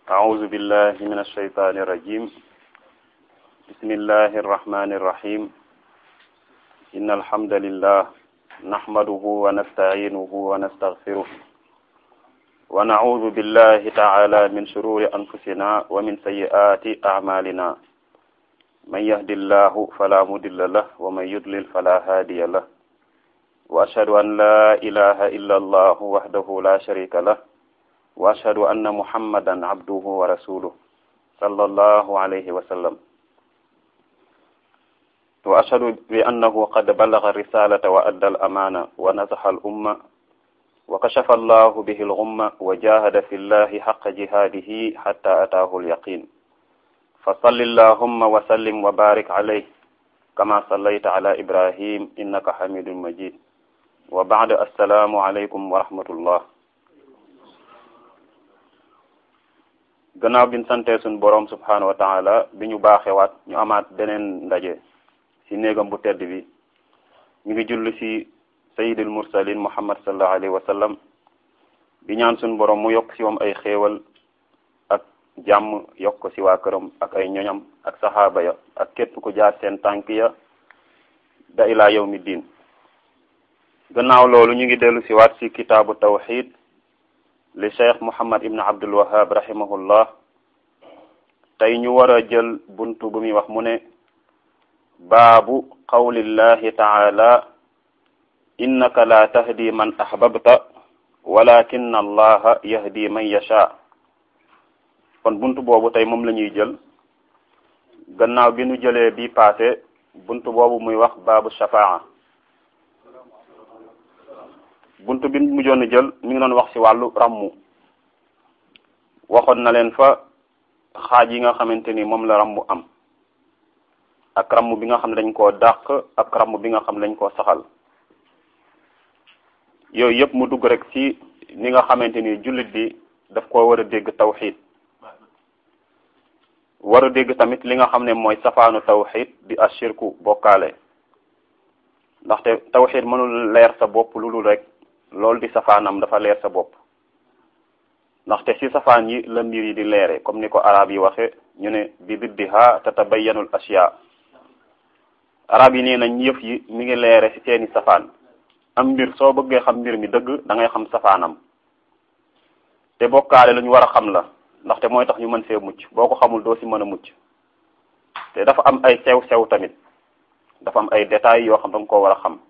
أعوذ بالله من الشيطان الرجيم بسم الله الرحمن الرحيم إن الحمد لله نحمده ونستعينه ونستغفره ونعوذ بالله تعالى من شرور أنفسنا ومن سيئات أعمالنا من يهد الله فلا مضل له ومن يضلل فلا هادي له وأشهد أن لا إله إلا الله وحده لا شريك له وأشهد أن محمدا عبده ورسوله صلى الله عليه وسلم وأشهد بأنه قد بلغ الرسالة وأدى الأمانة ونصح الأمة وكشف الله به الغمة وجاهد في الله حق جهاده حتى أتاه اليقين فصل اللهم وسلم وبارك عليه كما صليت على إبراهيم إنك حميد مجيد وبعد السلام عليكم ورحمة الله gannaaw biñ santee suñ boroom subhanahu wa taala bi ñu baaxewaat ñu amaat beneen ndaje ci néegam bu tedd bi ñu ngi julli ci sayidul mursalin muhammad sallallahu alayhi wa sallam bi ñaan suñ boroom mu yokk ci moom ay xéewal ak jàmm yokk ko ci waa këram ak ay ñoñam ak saxaaba ya ak képp ku jaar seen tànk ya da ilaa yawmi diin gannaaw loolu ñu ngi dellu ci waat ci kitaabu tawxid li cheikh Muhammad ibn Abdul Wahhab rahimahullah tey ñu war a jël buntu bu muy wax mu ne baabu qawlillahi taala innaka la tahdi man ahbabta walakin allaha yahdi man yasha kon buntu boobu tey moom la ñuy jël gannaaw bi nu jëlee bi passé buntu boobu muy wax baabu shafaa buntu bi mujjoon jël mi ngi doon wax ci wàllu rammu waxoon na leen fa xaaj yi nga xamante ni moom la rammu am ak ramm bi nga xam ne dañ koo dàq ak ramm bi nga xam ne dañ koo saxal yooyu yëpp mu dugg rek ci ni nga xamante ni jullit bi daf koo war a dégg tawxid war a dégg tamit li nga xam ne mooy safaanu tawxid di ashirku bokkaale ndaxte tawxid mënul leer sa bopp lu dul rek loolu di safaanam dafa leer sa bopp ndaxte ci safaan yi la mbir yi di leere comme ni ko arab yi waxe ñu ne bi diddiha tatabayyanul asya arab yi nee nañ yëf yi mi ngi leere ci seeni safaan am mbir soo bëggee xam mbir mi dëgg da ngay xam safaanam te bokkaale lu ñu war a xam la ndaxte mooy tax ñu mën see mucc boo ko xamul doo ci mën a mucc te dafa am ay sew-sew tamit dafa am ay détails yoo xam da nga koo war a xam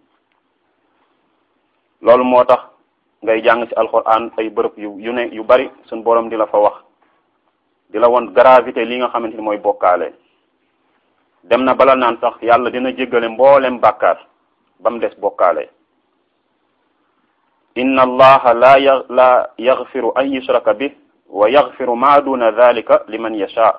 loolu moo tax ngay jàng ci alxuraan ay bërëb yu yu ne yu bari suñ borom di la fa wax di la won gravité li nga xamante ni mooy bokkaale dem na bala naan sax yàlla dina jéggale mboolem bàkkaar ba mu des bokkaale inna allaha la ya la yaxfiru an yushraka bi wa yaxfiru ma duna dhalika liman yasha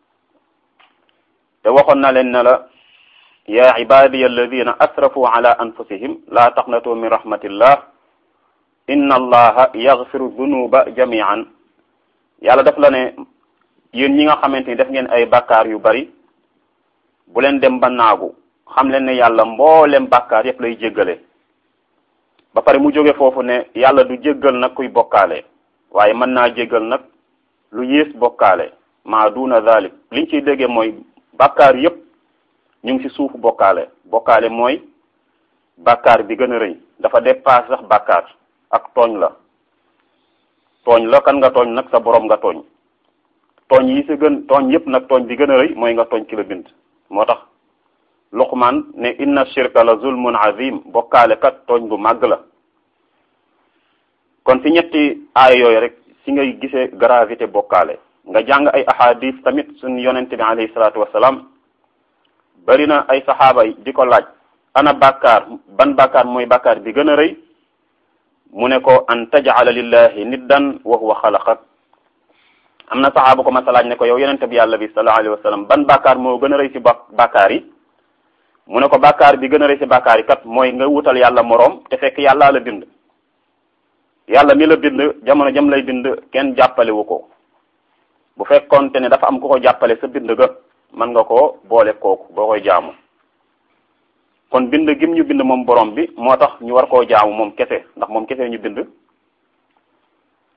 te waxoon na leen ne la ya ibadiya alladina asrafu ala anfusihim la taqnatu min rahmatillah inna allaha yaxfiru dunuba jamian yàlla daf la ne yéen ñi nga xamante ni def ngeen ay bàkkaar yu bari bu leen dem ba naagu xam leen ne yàlla mboolem bàkkaar yépp lay jéggale ba pare mu jóge foofu ne yàlla du jéggal nag kuy bokkaale waaye mën naa jéggal nag lu yées bokkaale ma duna dhalik liñ ciy déggee mooy bàkkaar yépp ñu ngi ci suufu bokkaale bokkaale mooy bàkkaar bi gën a rëy dafa dépassé sax bàkkaar ak tooñ la tooñ la kan nga tooñ nag sa borom nga tooñ tooñ yi si gën tooñ yépp nag tooñ bi gën a rëy mooy nga tooñ ki la bind moo tax luqman ne inna shirka la zulmun azim bokkaale kat tooñ bu màgg la kon ci ñetti aaya yooyu rek ci ngay gisee gravité bokkaale nga jàng ay ahadis tamit suñ yonente bi alayhi salaatu wasalaam bari na ay saxaaba yi di ko laaj ana bàkkaar ban bàkkaar mooy bàkkaar bi gën a rëy mu ne ko an tajala lillahi niddan wa huwa xalaqak am na saxaaba ko masa laaj ne ko yow yonente bi yàlla bi sallallahu alayhi wa sallam ban bàkkaar moo gën a rëy ci bàkkaar yi mu ne ko bàkkaar bi gën a rëy ci bàkkaar yi kat mooy nga wutal yàlla moroom te fekk yàllaa la bind yàlla mi la bind jamono jam lay bind kenn jàppalewu ko bu fekkoonte ne dafa am ku ko jàppale sa bind ga mën nga koo boole kooku boo koy jaamu kon bind gim ñu bind moom borom bi moo tax ñu war koo jaamu moom kese ndax moom kese ñu bind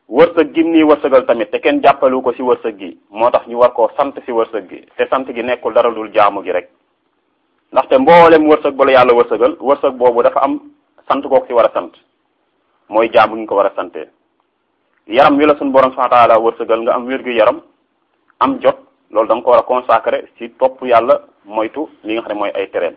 wërsëg gim nii wërsëgal tamit te kenn jàppalu ko ci wërsëg gi moo tax ñu war koo sant ci wërsëg gi te sant gi nekkul dara dul jaamu gi rek ndaxte mboolem wërsëg ba la yàlla wërsëgal wërsëg boobu dafa am sant kooku ci war a sant mooy jaamu gi ñu ko war a sante yaram wi la suñu borom subhanahu wa taala wërsëgal nga am wér-gu yaram am jot loolu da nga ko war a consacrer ci topp yàlla moytu li nga xam ne mooy ay tereem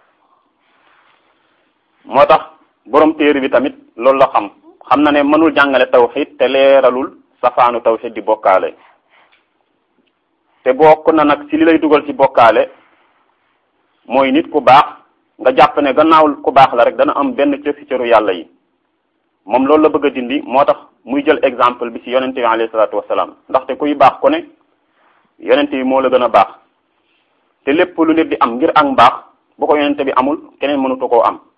moo tax borom téere bi tamit loolu la xam xam na ne mënul jàngale tawxid te leeralul safaanu tawxid di bokkaale te bokk na nag ci li lay dugal ci bokkaale mooy nit ku baax nga jàpp ne gannaaw ku baax la rek dana am benn cër ci cëru yàlla yi moom loolu la bëgg a dindi moo tax muy jël exemple bi ci yonente bi alayhi salaatu wasalaam ndaxte kuy baax ku ne yonente bi moo la gën a baax te lépp lu nit di am ngir ak mbaax bu ko yonente bi amul keneen mënutu koo am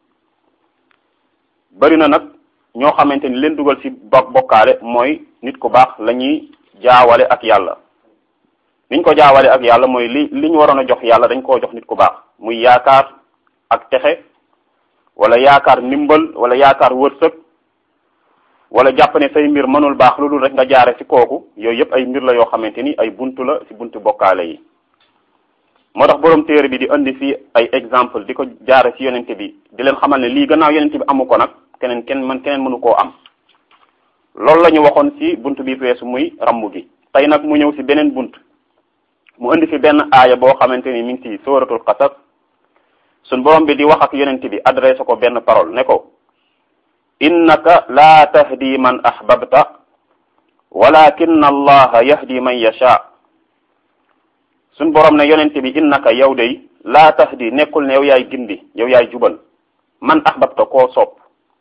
bari na nag ñoo xamante ni leen dugal ci bokkaale mooy nit ku baax la ñuy jaawale ak yàlla niñ ko jaawale ak yàlla mooy li li ñu waroon a jox yàlla dañ koo jox nit ku baax muy yaakaar ak texe wala yaakaar ndimbal wala yaakaar wërsëg wala jàpp ne say mbir mënul baax lu dul rek nga jaare ci kooku yooyu yëpp ay mbir la yoo xamante ni ay buntu la ci buntu bokkaale yi moo tax borom téere bi di indi fii ay exemple di ko jaare ci yonente bi di leen xamal ne lii gannaaw yonente bi amu ko nag keneen kenn man keneen mënu koo am loolu la ñu waxoon ci bunt bi weesu muy rambu gi tey nag mu ñëw ci beneen bunt mu indi fi benn aaya boo xamante ni mi ngi ci sóoratul qasas suñ borom bi di wax ak yonente bi adressé ko benn parole ne ko innaka laa tahdi man ahbabta walakin allaha yahdi man yasha suñ borom ne yonente bi innaka yow day laa tahdi nekkul ne yow yaay gindi yow yaay jubal man ahbabta koo sopp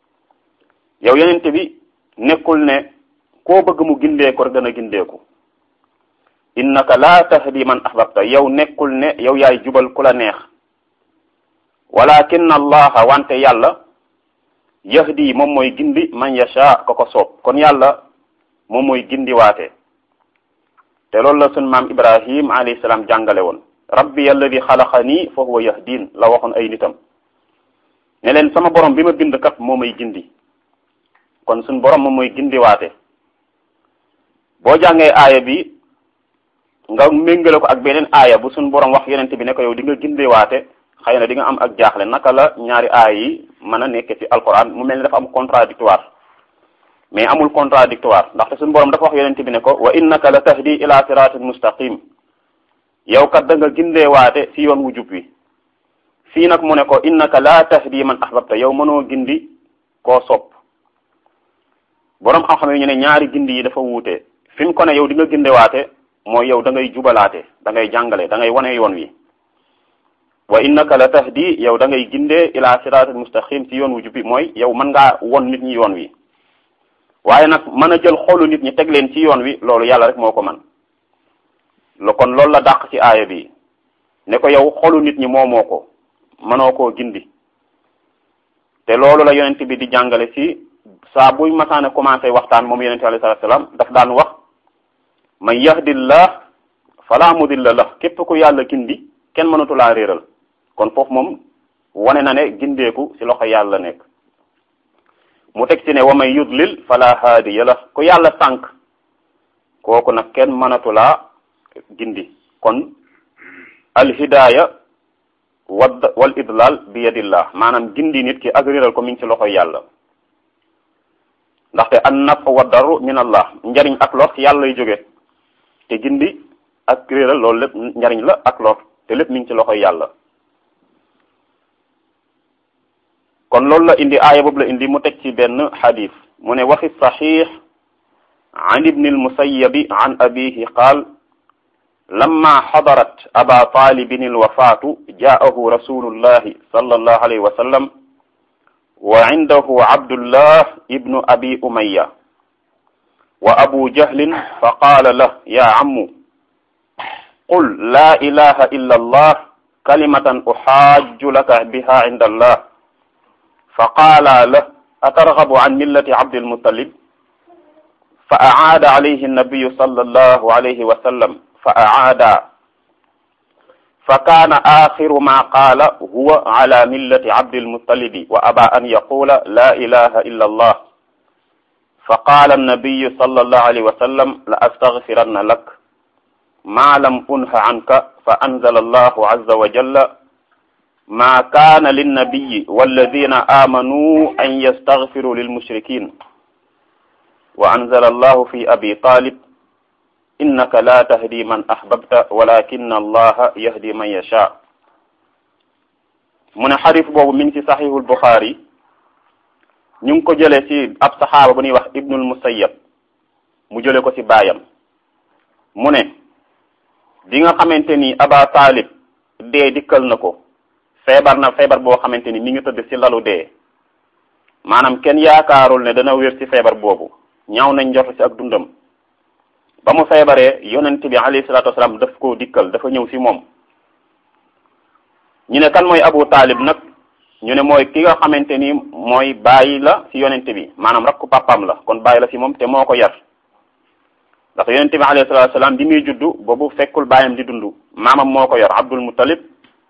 yow yonente bi nekkul ne koo bëgg mu gindee ko rek dana gindeeku innaka laa tahdi man ahbabta yow nekkul ne yow yaay jubal ku la neex walakin allaha wante yàlla yahdi moom mooy gindi man yasha ko ko soob kon yàlla moom mooy gindi waate te loolu la sun maam ibrahim alayhi salaam jàngale woon rabbi alladi xalaqani fa huwa yahdin la waxoon ay nitam ne leen sama borom bi ma bind kat moo may gindi kon sun borom moom mooy gindi waate boo jàngee aaya bi nga méngale ko ak beneen aaya bu sun borom wax yonente bi ne ko yow di nga gindi waate xëy na di nga am ak jaaxle naka la ñaari aaya yi mën a nekke ci alquran mu mel ni dafa am contradictoire mais amul contradictoire ndaxte suñu borom dafa wax yonente bi ne ko wa innaka la tahdi ila siratin mustaqim yow kat da nga gindee waate ci yoon wu jub wi fii nag mu ne ko innaka la tahdi man ahbabta yow mënoo gindi koo sopp borom xam-xam yi ñu ne ñaari gindi yi dafa wuute fi mu ko ne yow di nga ginde waate mooy yow da ngay jubalaate da ngay jàngale da ngay wane yoon wi wa innaka la tahdi yow da ngay gindee ila siratul mustaqim ci yoon wu jubbi mooy yow mën ngaa won nit ñi yoon wi waaye nag mën a jël xolu nit ñi teg leen ci yoon wi loolu yàlla rek moo ko man lo kon loolu la dàq ci aaya bi ne ko yow xolu nit ñi moomoo ko mënoo koo gindi te loolu la yonent bi di jàngale ci saa buy masaane commencé waxtaan moom yonent alayhi salaatu salaam daf daan wax man yahdillah fala mudilla la képp ku yàlla gindi kenn mënatu laa réeral kon foofu moom wane na ne gindeeku ci loxo yàlla nekk mu teg ci ne wa man yudlil fala haadiya la ku yàlla sànq kooku nag kenn mënatu laa gindi kon alhidaaya wad wal idlal bi yadillah maanaam gindi nit ki ak réeral ko mi ngi ci loxoy yàlla ndaxte an naf wa daru min allah njariñ ak lor ci yàlla lay jóge te gindi ak réeral loolu lépp njariñ la ak lor te lépp mi ngi ci loxoy yàlla kon loolu la indi aaya boobu la indi mu teg ci benn xadis mu ne waxi saxiix an ibni almusayabi an abihi qaal lamma xadarat aba talibin alwafaatu jaahu rasulullahi sallallahu alayhi wa sallam wa indahu abdullah ibnu abi umaya wa abu jahlin fa qaala lah ya ammu qul la ilaha illa allah kalimatan uxaaju laka biha inda allah فقال له أترغب عن ملة عبد المطلب فأعاد عليه النبي صلى الله عليه وسلم فأعاد فكان آخر ما قال هو على ملة عبد المطلب وأبى أن يقول لا إله إلا الله fa qaala annabiyu sallallahu alayhi wa sallam la astaghfiranna lak ma lam unha anka fa anzala allahu azza wa jalla ma kaana linnabiyi walladina aamanu an yastaghfiru lilmushrikin wa anzala allahu fi abi talib innaka la tahdi man ahbabta walakin allaha yahdi man yasha mu ne xadis boobu mi ngi ci saxiixul buxaari ñu ngi ko jëlee ci ab saxaaba bu ñuy wax ibnul musayyab mu jële ko ci baayam mu ne bi nga xamante ni aba taalib dee dikkal na ko feebar na feebar boo xamante ni mi ngi tëdd ci lalu dee maanaam kenn yaakaarul ne dana wér ci feebar boobu ñaaw nañ njort ci ak dundam ba mu feebaree yonent bi alayhi salaatu wasalaam daf koo dikkal dafa ñëw ci moom ñu ne kan mooy abu taalib nag ñu ne mooy ki nga xamante ni mooy bàyyi la ci yonent bi maanaam rakku papam la kon bàyyi la ci moom te moo ko yar ndax yonent bi alayhi salaatu wasalaam bi muy juddu boobu fekkul bàyyam di dund maamam moo ko yor abdul muttalib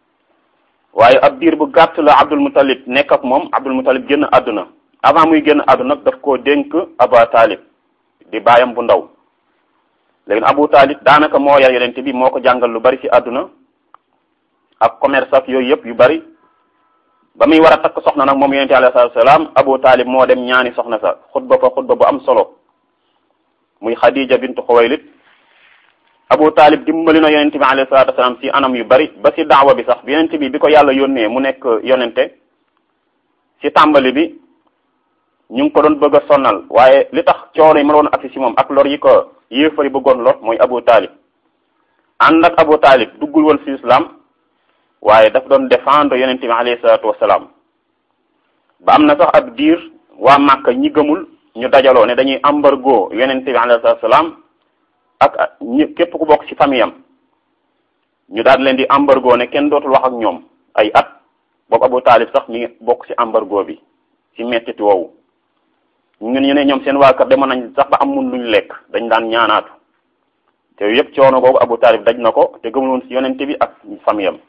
waaye ab diir bu gàtt la abdul muttalib nekk ak moom abdul muttalib génn àdduna avant muy génn àdduna daf koo dénk abu taalib di bàyyam bu ndaw léegi abu taalib daanaka moo yar yonent bi moo ko jàngal lu bari ci àdduna ak commerce ak yooyu yëpp yu bari ba muy war a takk soxna nag moom yonente alayhi salaam abu taalib moo dem ñaani soxna sa xutba fa xutba bu am solo muy xadija bintu xuwaylid abu taalib dimbali na yonente bi alayhi salatu wasalaam ci anam yu bari ba ci daawa bi sax bi yonente bi bi ko yàlla yónnee mu nekk yonente ci tàmbali bi ñu ngi ko doon bëgg a sonnal waaye li tax coono yi ma doon agsi ci moom ak lor yi ko yéefari bëggoon lor mooy abu taalib ànd ak abu taalib duggul woon ci islam waaye daf doon défendre yonente bi alayhi salaatu wasalaam ba am na sax ab diir waa Màkka ñi gëmul ñu dajaloo ne dañuy embargo yonente bi alayhi salaatu wasalaam ak ñi képp ku bokk ci famille am ñu daal leen di embargo ne kenn dootul wax ak ñoom ay at boobu Abu Taalib sax mi ngi bokk ci embargo bi ci mettiti woowu ñu ñu ne ñoom seen waa kër demoon nañ sax ba am mun luñ lekk dañ daan ñaanaatu te yépp coono googu Abu Taalib daj na ko te gëmul woon ci yonente bi ak famille am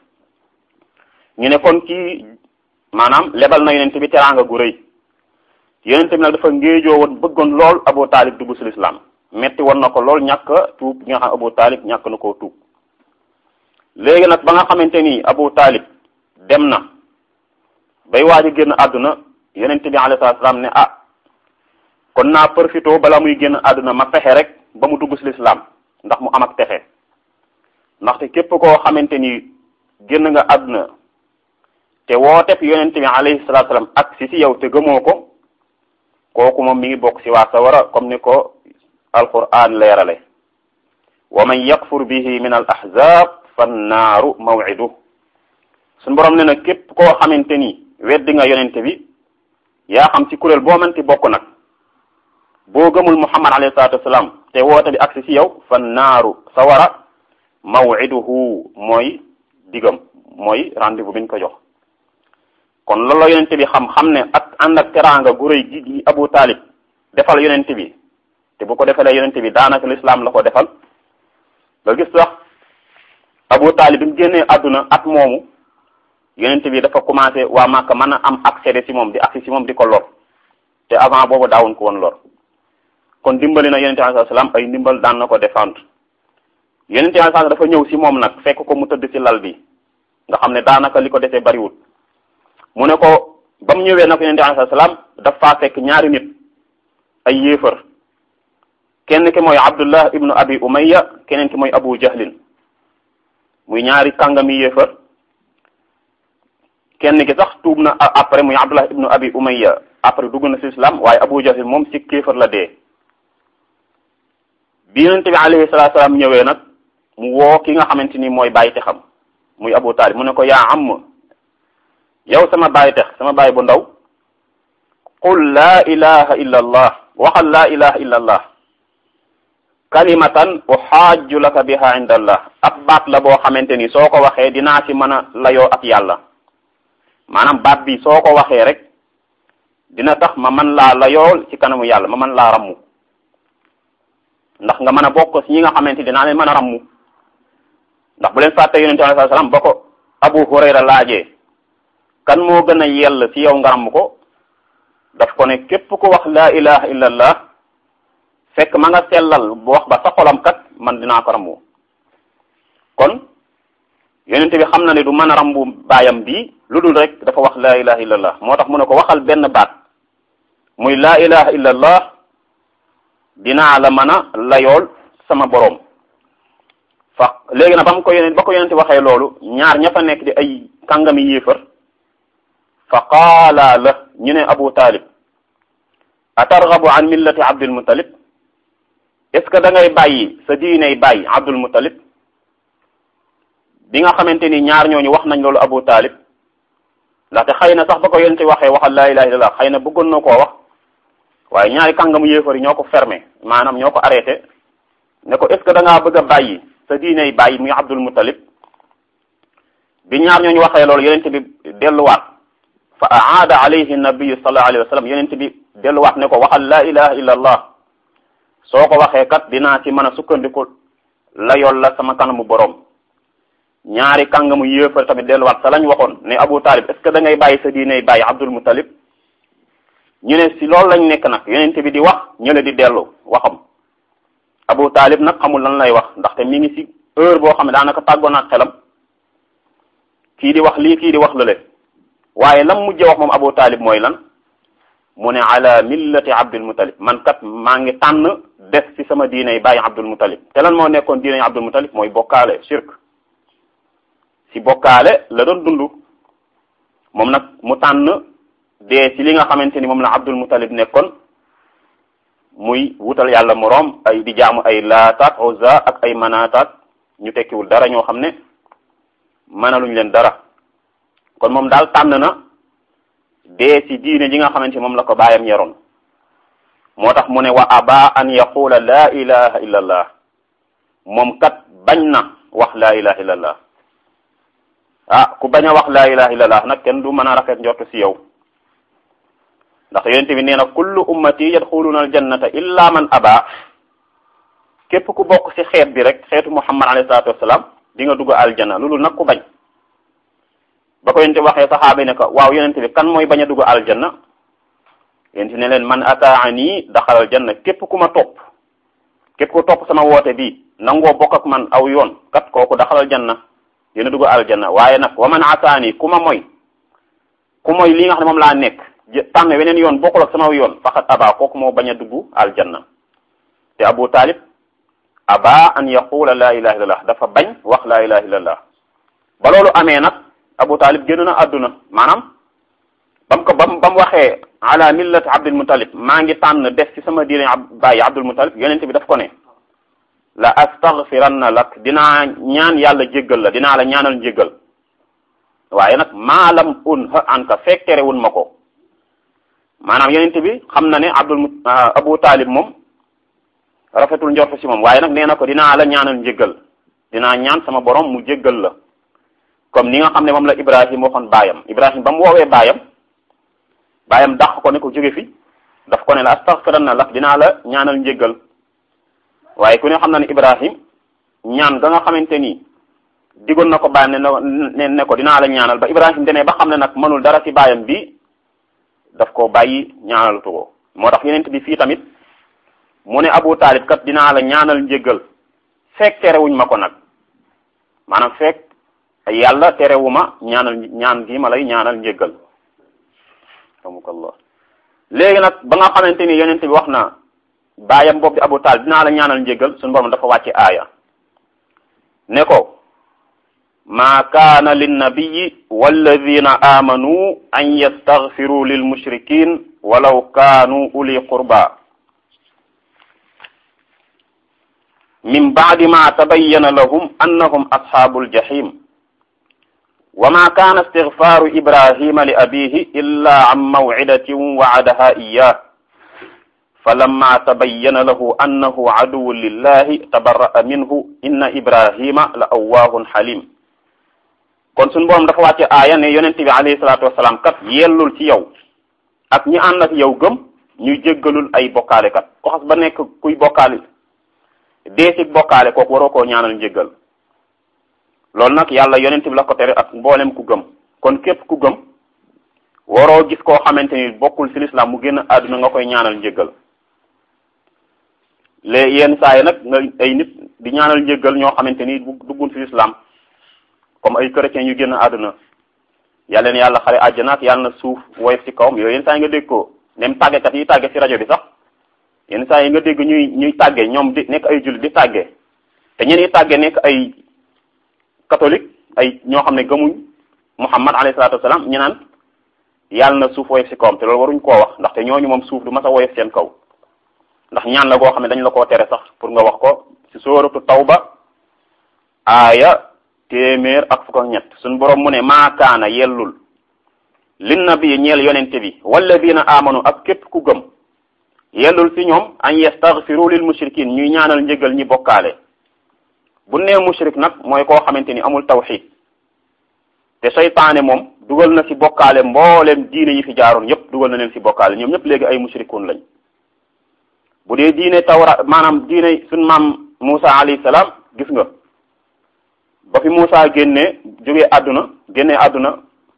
ñu ne kon kii maanaam lebal na yonent bi teraanga gu rëy yonent bi nag dafa ngéejoo woon bëggoon lool Abu Taalib dugg ci lislaam metti woon na ko lool ñàkk tuub gi nga xam Abu Taalib ñàkk na koo tuub léegi nag ba nga xamante ni Abu Taalib dem na bay waaj a génn àdduna yonent bi alayhi salaam ne ah kon naa profité bala muy génn àdduna ma fexe rek ba mu dugg ci lislaam ndax mu am ak texe ndaxte képp koo xamante ni génn nga àdduna te wooteb yonent bi alayhi salatu salaam ak si si yow te gëmoo ko kooku moom mi ngi bokk si waa sawara comme ni ko alquran leerale wa man yakfur bihi min al ahzab fannaaru maw'idu suñu borom ne na képp koo xamante ni weddi nga yonent bi yaa xam ci kuréel boo manti bokk nag boo gëmul muhammad alayhi salatu wasalaam te woote bi ak si si yow fannaaru sawara maw'iduhu mooy digam mooy rendez-vous bi ñu ko jox kon loolu la yonente bi xam xam ne ak ànd ak teraanga gu rëy gi gi Abu Taalib defal yonente bi te bu ko defalee yonente bi daanaka l'islam la ko defal nga gis sax Abu Taalib bi mu génnee àdduna at moomu yonente bi dafa commencé waa Màkka mën a am accès ci moom di accès ci moom di ko lor te avant boobu daawuñ ko woon lor kon dimbali na yonente alayhi salaam ay ndimbal daan na ko défendre yonente alayhi salaam dafa ñëw ci moom nag fekk ko mu tëdd ci lal bi nga xam ne daanaka li ko desee bariwul mu ne ko ba mu ñëwee nag yonente alayhi salaam daf faa fekk ñaari nit ay yéefar kenn ki mooy abdullah ibnu abi umayya keneen ki mooy abu jahlin muy ñaari kàngami yéefar kenn ki sax tuub na après muy abdullah ibnu abi umayya après dugg na ci islam waaye abu jahlin moom ci kéefar la dee bi yonente bi alayhi salaatu salaam ñëwee nag mu woo ki nga xamante ni mooy bàyyi te xam muy abu taalib mu ne ko yaa am yow sama bàyyi tex sama bàyyi bu ndaw qul laa ilaha illa allah waxal laa ilaha illa allah kalimatan uxaaju laka biha inda allah ab baat la boo xamante ni soo ko waxee dinaa ci mën a layoo ak yàlla maanaam baat bi soo ko waxee rek dina tax ma man laa layool ci kanamu yàlla ma man laa rammu ndax nga mën a bokk ci ñi nga xamante dinaa leen mën a rammu ndax bu leen fàtte yonente alayhi salaam ba ko abu hurayra laajee kan moo gën a yell ci yow nga ramm ko daf ko ne képp ko wax laa ilaha illa allah fekk ma nga sellal bu wax ba sa xolam kat man dinaa ko rambu kon yonente bi xam na ne du mën a rambu baayam bii lu dul rek dafa wax laa ilaha illallah moo tax mu ne ko waxal benn baat muy laa ilaha illallah dinaa la mën a layool sama boroom fa léegi nag ba mu ko yonent ba ko yonente waxee loolu ñaar ña fa nekk di ay kàngami yéefar fa qaala la ñu ne abu talib atargabu an millati abdul muttalib est ce que da ngay bàyyi sa diiney bàyyi abdul muttalib bi nga xamante ni ñaar ñooñu wax nañ loolu abu talib ndaxte xëy na sax ba ko yonente waxee waxal laa ilaha illallah xëy na bëggoon na koo wax waaye ñaari kàngamu yéefar yi ñoo ko fermé maanaam ñoo ko arrêté ne ko est ce que da ngaa bëgg a bàyyi sa diiney bàyyi muy abdul muttalib bi ñaar ñooñu waxee loolu yonente bi delluwaat fa aada alayhi nabiyu sallallahu alayhi wa sallam yonente bi delluwaat ne ko waxal laa ilaha illa allah soo ko waxee kat dinaa ci mën a sukkandiku la yol la sama kanamu boroom ñaari kàngamu yéefar tamit delluwaat sa lañ waxoon ne abu talib est ce que da ngay bàyyi sa diiney bàyyi abdul muttalib ñu ne si loolu lañ nekk nag yonente bi di wax ñële di dellu waxam abu talib nag xamul lan lay wax ndaxte mi ngi si heure boo xam ne daanaka tàggoon ak xelam kii di wax lii kii di wax lële waaye lam mujjee wax moom abu talib mooy lan mu ne ala millati abdul muttalib man kat maa ngi tànn des ci sama diiney bàyyi abdul muttalib te lan moo nekkoon diiney abdul muttalib mooy bokkaale shirk si bokkaale la doon dund moom nag mu tànn dee ci li nga xamante ni moom la abdul muttalib nekkoon muy wutal yàlla moroom ay di jaamu ay laataat uzza ak ay manaataat ñu tekkiwul dara ñoo xam ne mënaluñ leen dara kon moom daal tànn na dee ci diine ji nga xamante moom la ko baayam yaroon moo tax mu ne wa aba an yaqula laa ilaha illa allah moom kat bañ na wax laa ilaha illa allah ah ku bañ a wax laa ilaha illa allah nag kenn du mën a rafet njort ci yow ndax yonente bi nee na kullu ummati yadxuluna aljannata illa man aba képp ku bokk ci xeet bi rek xeetu muhammad alayhi salatu wassalam di nga dugg aljanna loolu nag ku bañ ba ko yonente waxee saxaaba yi ne ko waaw yonente bi kan mooy bañ a dugg aljanna yonente ne leen man ataani daxal aljanna képp ku ma topp képp ku topp sama woote bi nangoo bokk ak man aw yoon kat kooku daxal aljanna dina dugg aljanna waaye nag wa man ataani ku ma moy ku moy li nga xam ne moom laa nekk tànn weneen yoon bokkul ak sama yoon faqat aba kooku moo bañ a dugg aljanna te abu talib aba an yaqula la ilaha illallah dafa bañ wax la ilaha illallah ba loolu amee nag abu talib génn na àdduna maanaam bam ko bam ba mu waxee ala millati abdul muttalib maa ngi tànn def ci sama diine bàyyi abdul muttalib yonente bi daf ko ne la astaghfiranna lak dinaa ñaan yàlla jéggal la dinaa la ñaanal njéggal waaye nag maalam un ha anka fekk terewun ma ko maanaam yonente bi xam na ne abdul abu talib moom rafetul njort ci moom waaye nag nee na ko dinaa la ñaanal njéggal dinaa ñaan sama borom mu jéggal la comme ni nga xam ne moom la ibrahim waxoon baayam ibrahim ba mu woowee baayam baayam dàq ko ne ko jóge fi daf ko ne la astaghfiranna lak dinaa la ñaanal njéggal waaye ku ne xam na ne ibrahim ñaan ga nga xamante ni digoon na ko baayam ne ne ko dinaa la ñaanal ba ibrahim demee ba xam ne nag mënul dara ci baayam bi daf ko bàyyi ñaanalatu ko moo tax yeneen bi fii tamit mu ne abu taalib kat dinaa la ñaanal njéggal fekk terewuñ ma ko nag maanaam fekk yàlla terewuma ñaanal ñaan gi ma lay ñaanal njéggal amukallah léegi nag ba nga xamante ni yonent bi wax na baayam boobu di abu taalib dinaa la ñaanal njéggal suñu borom dafa wàcce aaya ne ko ma kaana linnabiyi walladina amanu an yastaghfiru lil mushrikin walaw kaanu uli qurba min baadi ma tabayyana lahum annahum ashabul jahim وما كان استغفار إبراهيم لأبيه إلا عن موعدة وعدها إياه فلما تبين له أنه عدو لله تبرأ منه إن إبراهيم لأواه حليم kon suñu borom dafa wàcce aaya ne yonent bi alayhi salaatu wasalaam kat yellul ci yow ak ñi ànd ak yow gëm ñuy jéggalul ay bokkaale kat ko xas ba nekk kuy bokkaale dee ci bokkaale kooku waroo koo ñaanal njéggal loolu nag yàlla yonent bi la ko tere ak mboolem ku gëm kon képp ku gëm waroo gis koo xamante ni bokkul ci lislaam mu génn àdduna nga koy ñaanal njéggal les yenn saa yi nag nga ay nit di ñaanal njéggal ñoo xamante ni duggun ci islam comme ay chrétiens yu génn àdduna yàlla na yàlla xare àjjana ak yàlla na suuf woyof ci kawam yooyu yenn saa yi nga dégg ko même tàggekat yi tàgge ci rajo bi sax yenn saa yi nga dégg ñuy ñuy tàgge ñoom di nekk ay jullit di tàgge te ñeen ñi tàgge nekk ay catholique ay ñoo xam ne gëmuñ Muhammad alayhi salaatu wasalaam ñu naan yàlla na suuf woyof ci kawam te loolu waruñ koo wax ndaxte ñooñu moom suuf du mas a woyof seen kaw ndax ñaan la goo xam ne dañ la koo tere sax pour nga wax ko ci sóoratu tawba aaya téeméer ak fukk ak ñett suñ borom mu ne maakaana yellul lin nabi ñeel yonente bi walladina amanu ak képp ku gëm yellul ci ñoom an yastaghfiru lil mushrikin ñuy ñaanal njëgal ñi bokkaale bu nee mushrik nag mooy koo xamante ni amul tawxid te seytaane moom dugal na ci bokkaale mbooleem diine yi fi jaaroon yépp dugal na leen ci bokkaale ñoom ñëpp léegi ay mushrikun lañ bu dee diine tawra maanaam diine suñ maam Musa alayhi salaam gis nga ba fi Musa génnee jógee àdduna génnee àdduna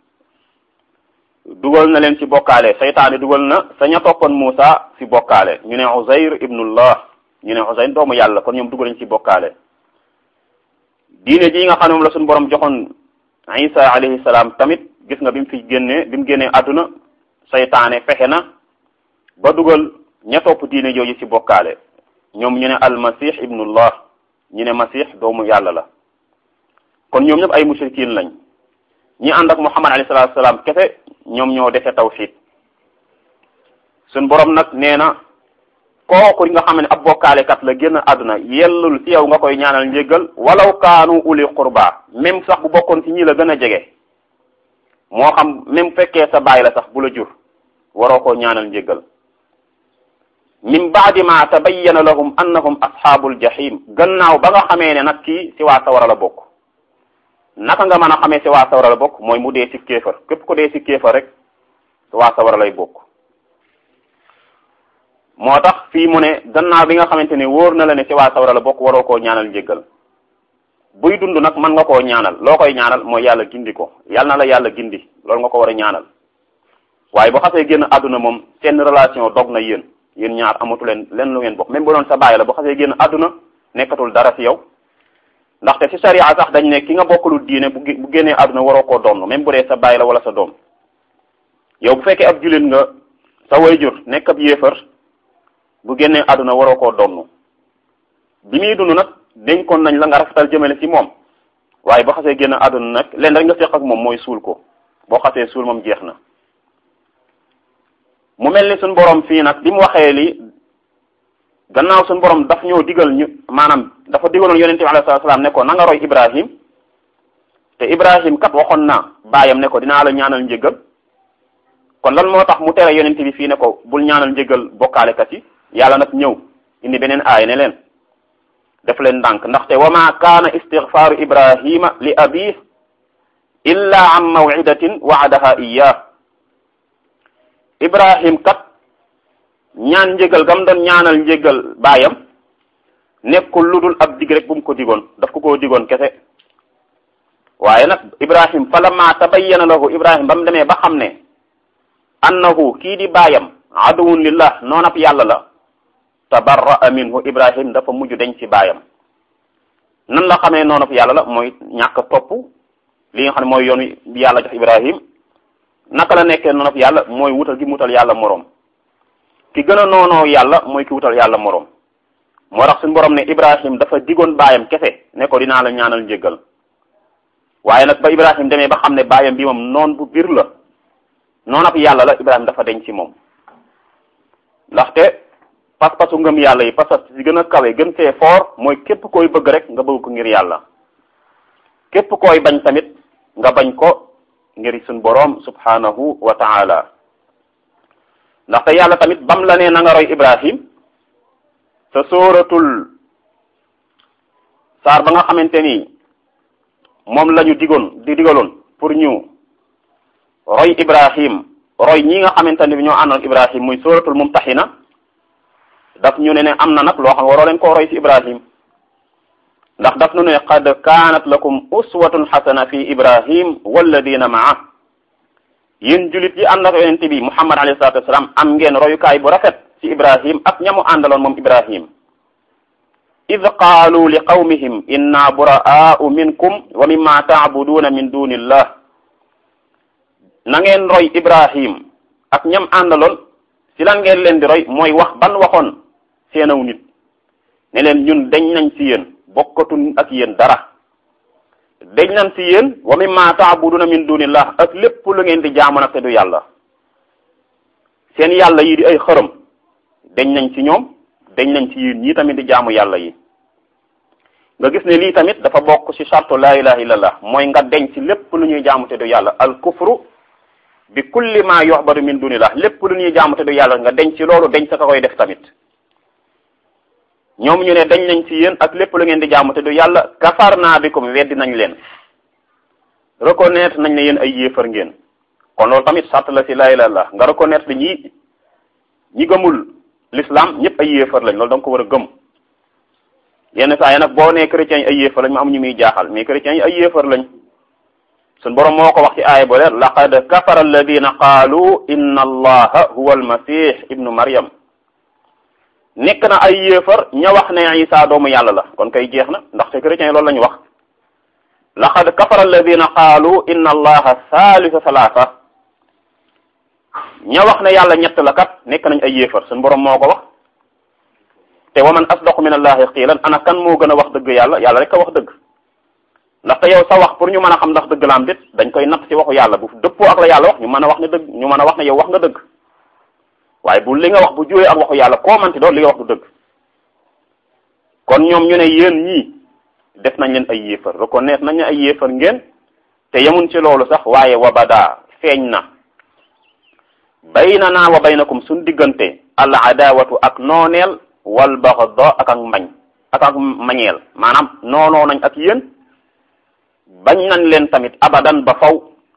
dugal na leen ci bokkaale seytaane dugal na sa ña toppoon Musa ci bokkaale ñu ne Uzayr ibnullah ñu ne Uzayr doomu yàlla kon ñoom dugal nañ ci bokkaale diine ji nga xam ne moom la suñu borom joxoon Isa alayhi salaam tamit gis nga bi mu fi génnee bi mu génnee àdduna seytaane fexe na ba dugal ña topp diine jooju ci bokkaale ñoom ñu ne almasih ibnullah ñu ne masih doomu yàlla la kon ñoom ñëpp ay mushrikin lañ ñi ànd ak muhammad alayhi salatu salaam kese ñoom ñoo defe tawxid suñ borom nag nee na kooku nga xam ne ab bokkaalekat la génn àdduna yellul ci yow nga koy ñaanal njéggal walaw kaanu uli qurba même sax bu bokkoon ci ñi la gën a jege moo xam même fekkee sa baay la sax bu la jur waroo koo ñaanal njéggal min baadi ma tabayyana lahum annahum ashaabul jahim gannaaw ba nga xamee ne nag kii ci waa sawara la bokk naka nga mën a xamee ci waa sawara la bokk mooy mu dee ci kéefar képp ko dee ci kéefar rek ci waa sawara lay bokk moo tax fii mu ne gannaaw bi nga xamante ne wóor na la ne ci waa sawara la bokk waroo koo ñaanal njéggal buy dund nag mën nga koo ñaanal loo koy ñaanal mooy yàlla gindi ko yàlla na la yàlla gindi loolu nga ko war a ñaanal waaye bu xasee génn àdduna moom seen relation dog na yéen yéen ñaar amatu leen leen lu ngeen bokk même bu doon sa baay la bu xasee génn àdduna nekkatul dara ci yow ndaxte ci sharia sax dañ ne ki nga bokkulul diine bu bu génnee àdduna waroo koo donn même bu dee sa baay la wala sa doom yow bu fekkee ab jullit nga sa wayjur nekk ab yéefar bu génnee àdduna waroo koo donn bi muy dund nag dénkoon nañ la nga rafetal jëmale ci moom waaye boo xasee génn àdduna nag leen rek nga seq ak moom mooy suul ko boo xasee suul moom jeex na mu mel ni suñ borom fii nag bi mu waxee li gannaaw suñ borom daf ñoo digal ñu maanaam dafa digaloon yonente bi alayhi salaam ne ko na nga roy Ibrahim te Ibrahim kat waxoon na baayam ne ko dinaa la ñaanal njëggal kon lan moo tax mu tere yonente bi fii ne ko bul ñaanal njëggal bokkaalekat yi yàlla nag ñëw indi beneen aay ne leen def leen ndànk ndaxte wa ma kaana istigfaaru Ibrahima li abih illa an maw'idatin wa'adaha iyyah Ibrahim kat ñaan njëgal gam doon ñaanal njëgal baayam nekkul lu dul ab dig rek bu mu ko digoon daf ko koo digoon kese waaye nag Ibrahim fa lamma tabayyana lahu Ibrahim ba mu demee ba xam ne annahu kii di baayam aduwun lillah noonab yàlla la tabarra'a minhu Ibrahim dafa mujj deñ ci baayam nan la xamee noonab yàlla la mooy ñàkk topp li nga xam ne mooy yoon wi yàlla jox Ibrahim naka la nekkee noonu yàlla mooy wutal gi mu wutal yàlla moroom ki gën a noonoo yàlla mooy ki wutal yàlla moroom moo tax suñu borom ne Ibrahim dafa digoon baayam kese ne ko dinaa la ñaanal njëggal waaye nag ba Ibrahim demee ba xam ne baayam bi moom noon bu biir la noonu ab yàlla la Ibrahim dafa denc ci moom ndaxte pas-pasu ngëm yàlla yi pas-pas si gën a kawe gën fee fort mooy képp koy bëgg rek nga bëgg ko ngir yàlla képp koy bañ tamit nga bañ ko ngir suñ boroom subhanahu wa ta'ala ndaxte yàlla tamit bam la nee na nga roy Ibrahim sa sóoratul saar ba nga xamante ni moom la ñu digoon di digaloon pour ñu roy Ibrahim roy ñi nga xamante ni ñoo àndoon Ibrahim muy sóoratul mumtaxina daf ñu ne ne am na nag loo xam waroo leen koo roy ci Ibrahim ndax daf nu ne qad kaanat lakum uswatun xasana fi ibrahim walladina maa yéen julit yi ànd ak yonente bi muhammad alayhi salatu wasalaam am ngeen royukaay bu rafet ci ibrahim ak ñamu àndaloon moom ibrahim id qaalu li qawmihim inna buraa'u minkum wa mimma taabuduuna min dunillah na ngeen roy ibrahim ak ñam àndaloon si lan ngeen leen di roy mooy wax ban waxoon seenaw nit ne leen ñun dañ nañ si yéen bokkatun ak yéen dara dañ nañ si yéen wa mimma taabuduna min dunillah ak lépp lu ngeen di jaamu nag te du yàlla seen yàlla yi di ay xërëm dañ nañ ci ñoom dañ nañ ci yéen ñii tamit di jaamu yàlla yi nga gis ne lii tamit dafa bokk ci chartu la ilaha illallah mooy nga deñ ci lépp lu ñuy jaamu te du yàlla al kufru bi kulli ma yuhbadu min dunillah lépp lu ñuy jaamu te du yàlla nga deñ ci loolu deñ sa ka koy def tamit ñoom ñu ne dañ nañ ci yéen ak lépp lu ngeen di jaamu te du yàlla kafarna bikum weddi nañ leen reconnaître nañ ne yéen ay yéefar ngeen kon loolu tamit sart la ci la ilaha illallah nga reconnaître ne ñi ñi gëmul l'islam ñëpp ay yéefar lañ loolu da nga ko war a gëm yenn saa yi nag boo nee chrétiens yi ay yéefar lañ ma am ñu muy jaaxal mais chrétiens yi ay yéefar lañ suñ borom moo ko wax ci aaya bo leer laqad kafara alladina qaalu inna allaha huwa almasih ibnu maryam nekk na ay yéefar ña wax ne isa doomu yàlla la kon kay jeex na ndaxte chrétiens yi loolu la ñu wax laqad kafara alladina qaalu inna allaha thalitha thalatha ña wax ne yàlla ñett la kat nekk nañ ay yéefar suñ borom moo ko wax te wa man asdaqu min allahi qiilan ana kan moo gën a wax dëgg yàlla yàlla rek a wax dëgg ndaxte yow sa wax pour ñu mën a xam ndax dëgg la am déet dañ koy natt ci waxu yàlla bu dëppoo ak la yàlla wax ñu mën a wax ne dëgg ñu mën a wax ne yow wax nga dëgg waaye bu li nga wax bu juwee ak waxu yàlla koo manti doon li nga wax du dëgg kon ñoom ñu ne yéen ñii def nañ leen ay yéefar reconnaître nañ ne ay yéefar ngeen te yemuñ ci loolu sax waaye wa bada feeñ na baynana wa baynakum suñ diggante al adawatu ak nooneel wal baxda ak ak mbañ ak ak mañeel maanaam noonoo nañ ak yéen bañ nañ leen tamit abadan ba faw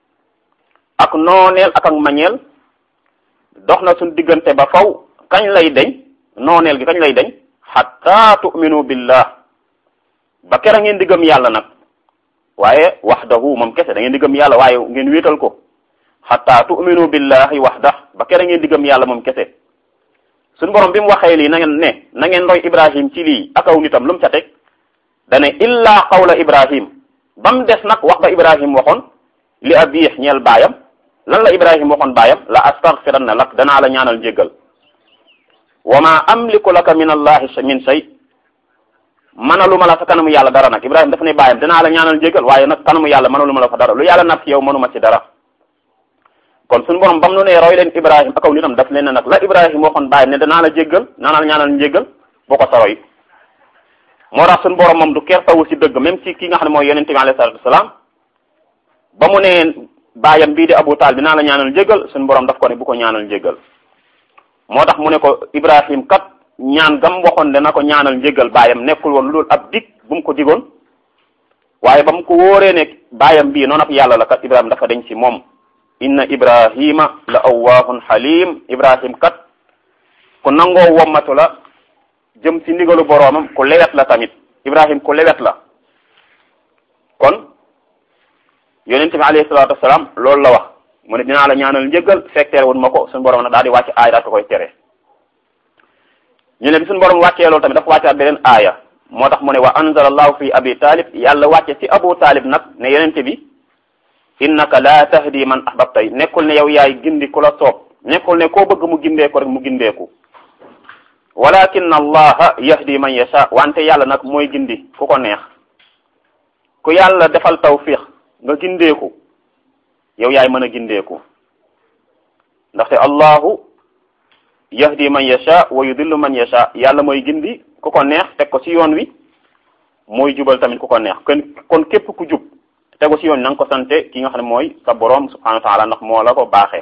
ak nooneel ak ak mañeel dox na suñ diggante ba faw kañ lay deñ nooneel gi kañ lay deñ hatta tu'minu billah ba kera ngeen di gëm yàlla nag waaye wahdahu moom kese da ngeen di gëm yàlla waaye ngeen wéetal ko hatta tu'minu billahi wahdah ba kera ngeen di gëm yàlla moom kese suñu borom bi mu waxee lii na ngeen ne na ngeen roy ibrahim ci lii akaw nitam lu mu ca teg dane illa qawla ibrahim ba mu des nag wax ba ibrahim waxoon li abiix ñeel baayam lan la ibrahim waxoon baayam la astaghfiranna lak danaa la ñaanal njéggal wa ma amliku laka min allahi min shay mënalu ma la fa kanamu yàlla dara nag ibrahim dafa ne baayam danaa la ñaanal njéggal waaye nag kanamu yàlla mënalu ma la fa dara lu yàlla naf yow mënuma ci dara kon suñu borom bam nu ne roy leen ibrahim akaw nitam daf leen ne nag la ibrahim waxoon baayam ne danaa la jéggal danaa la ñaanal njéggal boo ko sa roy moo tax suñu borom moom du kertawu ci dëgg même si ki nga xam ne mooy yonente bi alayhi salatu wasalaam ba mu ne baayam bii di abu taal dinaa la ñaanal njéggal suñu borom daf ko ne bu ko ñaanal njéggal moo tax mu ne ko ibrahim kat ñaan gam waxoon dana ko ñaanal njéggal baayam nekkul woon loolu ab dig bu mu ko digoon waaye ba mu ko wóoree ne baayam bii noonu ab yàlla la kat ibrahim dafa deñ ci moom inna ibrahima la awwaahun halim ibrahim kat ku nangoo wommatu la jëm ci ndigalu boroomam ku lewet la tamit ibrahim ku lewet la kon yonent bi alayhi salaatu wasalaam loolu la wax mu ne dinaa la ñaanal njëggal fekk tere woon ma ko suñu borom nag daal di wàcc aaya daal ko koy tere ñu ne bi suñu borom wàccee loolu tamit dafa wàccaat beneen aaya moo tax mu ne wa anzala allahu fi abi talib yàlla wàcce ci abu talib nag ne yonent bi innaka la tahdi man ahbabta nekkul ne yow yaay gindi ku la soob nekkul ne koo bëgg mu gindeeku rek mu gindeeku walakin allaha yahdi man yasha wante yàlla nag mooy gindi ku ko neex ku yàlla defal tawfiq nga gindeeku yow yaay mën a gindeeku ndaxte allahu yahdi man yasha wa yudillu man yasha yàlla mooy gindi ku ko neex teg ko ci yoon wi mooy jubal tamit ku ko neex kon kon képp ku jub tegu ci yoon na nga ko sante ki nga xam ne mooy sa borom subhanahu wa taala ndax moo la ko baaxee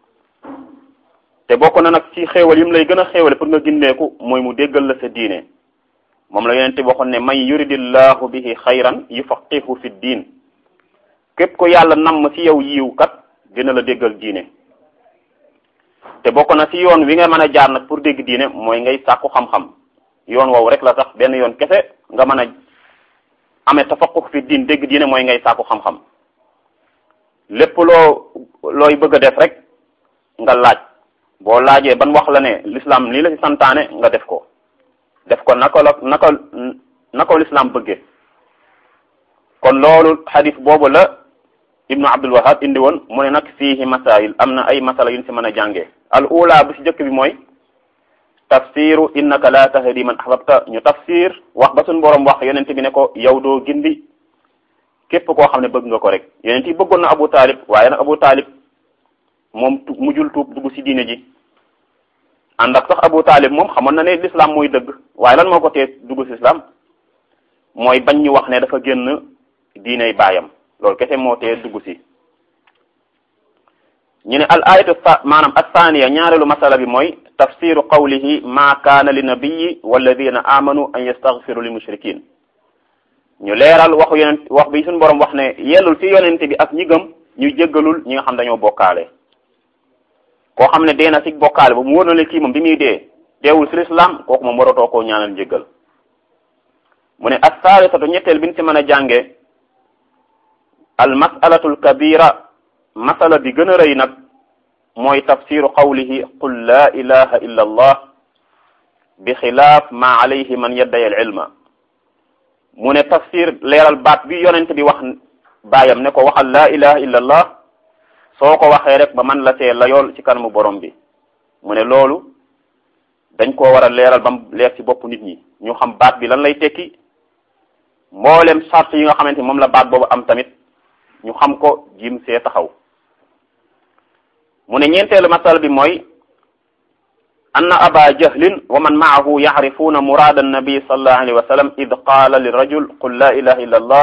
te bokk na nag ci xéewal yi mu lay gën a xéewale pour nga gindeeku mooy mu déggal la sa diine moom la yonente waxoon ne man yuridillahu bihi xayran yufaqihu fi diin képp ko yàlla namm ci yow yiw kat dina la déggal diine te bokk na ci yoon wi nga mën a jaar nag pour dégg diine mooy ngay sàkku xam-xam yoon woowu rek la sax benn yoon kese nga mën a amee tafaqux fi diin dégg diine mooy ngay sàkku xam-xam lépp loo looy bëgg a def rek nga laaj boo laajee ban wax la ne l'islam lii la ci santaane nga def ko def ko naka la naka naka l'islam bëggee kon loolu xadis boobu la ibnu abdul wahab indi woon mu ne nag fiihi masail am na ay masala yuñ si mën a jàngee al ula bu si jëkk bi mooy tafsiru innaka la tahdi man ahbabta ñu tafsir wax ba suñ borom wax yonent bi ne ko yow doo gindi képp koo xam ne bëgg nga ko rek yonent yi bëggoon na abu taalib waaye nag abu taalib moom mujjul tuub dugg si diine ji ànd ak sax abu taalib moom xamoon na ne l'islam mooy dëgg waaye lan moo ko tee dugg si islam mooy bañ ñu wax ne dafa génn diiney baayam loolu kese moo tee dugg si ñu ne al ayatu maanaam athaniya ñaareelu masala bi mooy tafsiru qawlihi ma kaana li nabiyi walladina amanu an yastaghfiru lil mushrikin ñu leeral waxu yonent wax bi suñu borom wax ne yellul ci yonente bi ak ñi gëm ñu jéggalul ñi nga xam dañoo bokkaale koo xam ne dee na ci bokkaale ba mu wóor na le kii moom bi muy dee deewul ci l'islam kooku moom waratoo koo ñaanal njéggal mu ne as-saalisatu ñetteel bi ñu ci mën a jànge al masalatu al kabira masala bi gën a rëy nag mooy tafsiru qawlihi qul la ilaha illa allah bi xilaaf ma alayhi man yadday al ilma mu ne tafsir leeral baat bi yonent bi wax baayam ne ko waxal la ilaha illa allah soo ko waxee rek ba man la see la yool ci kanamu borom bi mu ne loolu dañ koo war a leeral ba mu leer ci bopp nit ñi ñu xam baat bi lan lay tekki mboolem sart yi nga xamante moom la baat boobu am tamit ñu xam ko jim see taxaw mu ne ñeenteelu masal bi mooy anna aba jahlin wa man maahu yacrifuuna muraada annabi sallallahu alayhi wa sallam id qaala li rajul qul la ilaha illa allah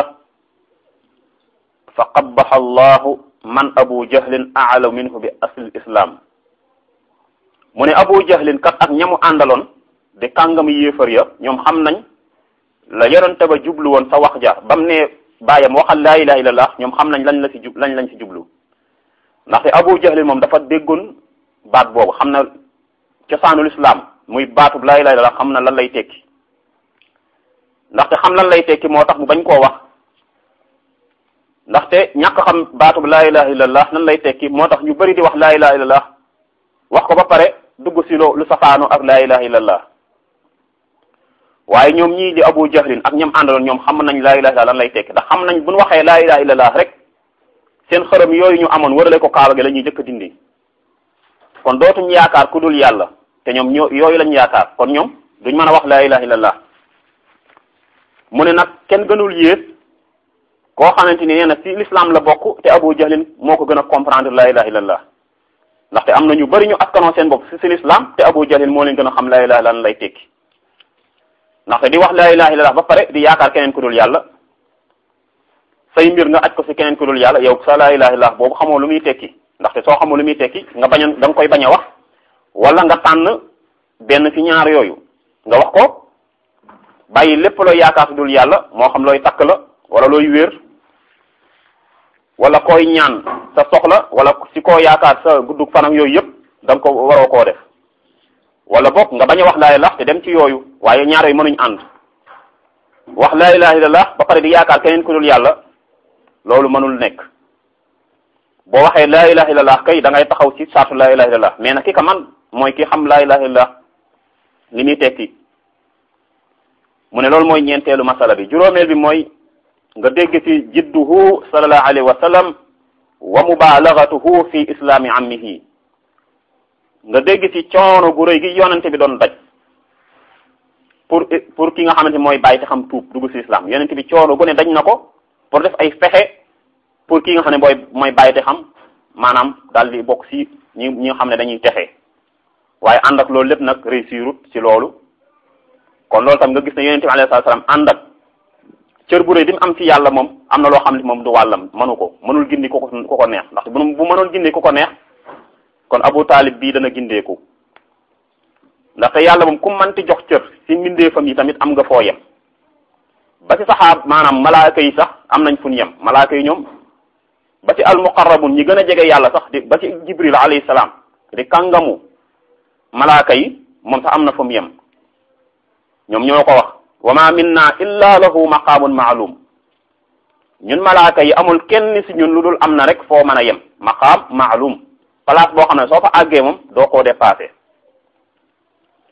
fa qabbaha allahu man abu jahlin aalaw minhu bi asli islam mu ne abu jahlin kat ak ñamu àndaloon di kàngam yéefar ya ñoom xam nañ la yonente ba jublu woon sa wax ja bam ne bàyyam waxal laa ilaha illallah ñoom xam nañ lañ la ci jub lañ lañ ci jublu ndaxte abu jahlin moom dafa déggoon baat boobu xam na cosaanul islam muy baatub laa ilaha illallah xam na lan lay tekki ndaxte xam lan lay tekki moo tax mu bañ koo wax ndaxte ñàkk xam baatub laa ilaha illallah lan lay tekki moo tax ñu bari di wax laa ilaha illallah wax ko ba pare dugg si loo lu safaano ak laa ilaha illallah waaye ñoom ñii di abu jahlin ak ñoom àndaloon ñoom xam nañ laa ilaha illallah lan lay tekki ndax xam nañ bu ñu waxee laa ilaha illallah rek seen xërëm yooyu ñu amoon wërale ko kaaba gi la ñuy jëkk dindi kon dootuñ yaakaar ku dul yàlla te ñoom ñoo yooyu lañ yaakaar kon ñoom duñ mën a wax laa ilaha illallah mu ne nag kenn gënul yées koo xamante ni nee na ci l'islam la bokk te abu jahlin moo ko gën a comprendre laa ilaha illallah ndaxte am na ñu bari ñu askanoo seen bopp ci ci l'islam te abu jahlin moo leen gën a xam laa ilaha lan lay tekki ndaxte di wax laa ilaha illallah ba pare di yaakaar keneen ku dul yàlla say mbir nga aj ko ci keneen ku dul yàlla yow sa laa ilaha illallah boobu xamoo lu muy tekki ndaxte soo xamoo lu muy tekki nga bañ a da nga koy bañ a wax wala nga tànn benn ci ñaar yooyu nga wax ko bàyyi lépp looy yaakaar ci dul yàlla moo xam looy takk la wala looy wéer wala koy ñaan sa soxla wala ci koo yaakaar sa guddug fanam yooyu yëpp da nga ko waroo koo def wala bokk nga bañ a wax laa ilaha te dem ci yooyu waaye ñaar yooyu mënuñ ànd wax laa ilaha illallah ba pare di yaakaar keneen ku dul yàlla loolu mënul nekk boo waxee laa ilaha illallah kay da ngay taxaw ci saatu laa ilaha illallah mais nag ki ka man mooy ki xam laa ilaha illallah li muy tekki mu ne loolu mooy ñeenteelu masala bi juróomeel bi mooy nga dégg ci jidduhu sallallahu alayhi wa sallam wa mubalagatuhu fi islami ammihi nga dégg ci coono gu rëy gi yonente bi doon daj pour pour ki nga xamante mooy bàyyi te xam tuub dugg ci islam yonente bi coono gu ne daj na ko pour def ay fexe pour ki nga xam ne mooy mooy bàyyi te xam maanaam daal di bokk ci ñi ñi nga xam ne dañuy texe waaye ànd ak loolu lépp nag réussirut ci loolu kon loolu tam nga gis ne yonente bi alayhi salaam ànd ak cër bu rëy bi mu am ci yàlla moom am na loo xam ne moom du wàllam mënu ko mënul gindi ku ko ku ko neex ndaxte bu bu mënoon gindi ku ko neex kon Abu Taalib bii dana gindeeku ndaxte yàlla moom ku manti jox cër ci mbindeefam yi tamit am nga foo yem ba ci saxaab maanaam malaaka yi sax am nañ fu ñu yem malaaka yi ñoom ba ci almuqarrabun ñi gën a jege yàlla sax di ba ci Jibril alayhi salaam di kàngamu malaaka yi moom sax am na fu mu yem ñoom ñoo ko wax wa ma minna illa lahu maqaamun maalum ñun malaaka yi amul kenn ci ñun lu dul am na rek foo mën a yem maqaam maalum place boo xam ne soo fa àggee moom doo koo dépassé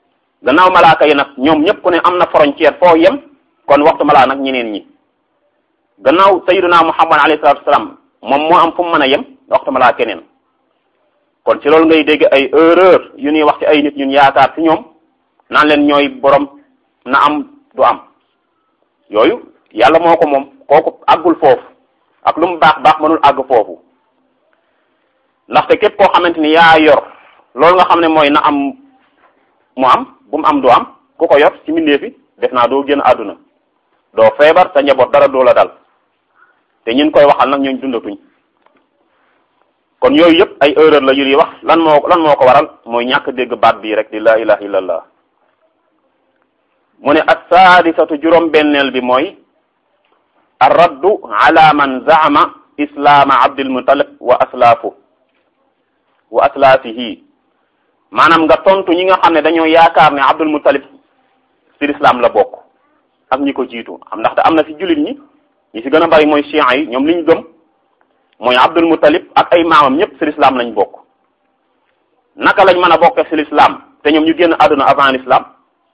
gannaaw malaaka yi nag ñoom ñëpp ku ne am na frontière foo yem kon waxtu malaa nag ñeneen ñi gannaaw sayyiduna muhammad alayhi salatu wasalaam moom moo am fu mu mën a yem waxtu malaa keneen kon ci loolu ngay dégg ay erreur yu ñuy wax ci ay nit ñun yaakaar ci ñoom naan leen ñooy borom na am du am yooyu yàlla moo ko moom kooku àggul foofu ak lu mu baax baax mënul àgg foofu ndaxte képp koo xamante ni yaa yor loolu nga xam ne mooy na am mu am bu mu am du am ku ko yor ci mbindee fi def naa doo génn àdduna doo feebar sa njaboot dara doo la dal te ñun koy waxal nag ñooñ dundatuñ kon yooyu yëpp ay erreur la yu ñuy wax lan moo lan moo ko waral mooy ñàkk dégg baat bii rek di la ilaha illallah mu ne assaadisatu juróom benneel bi mooy arraddu ala man zaama islaama abdul mutalib wa aslaafu wa aslaafihi maanaam nga tontu ñi nga xam ne dañoo yaakaar ne abdul mutalib ci lislaam la bokk ak ñi ko jiitu am ndaxte am na ci jullit ñi ñi ci gën a bari mooy chiites yi ñoom li ñu gëm mooy abdul mutalib ak ay maamam ñëpp ci lislaam lañ bokk naka lañ mën a bokkee ci lislaam te ñoom ñu génn àdduna avant l'islam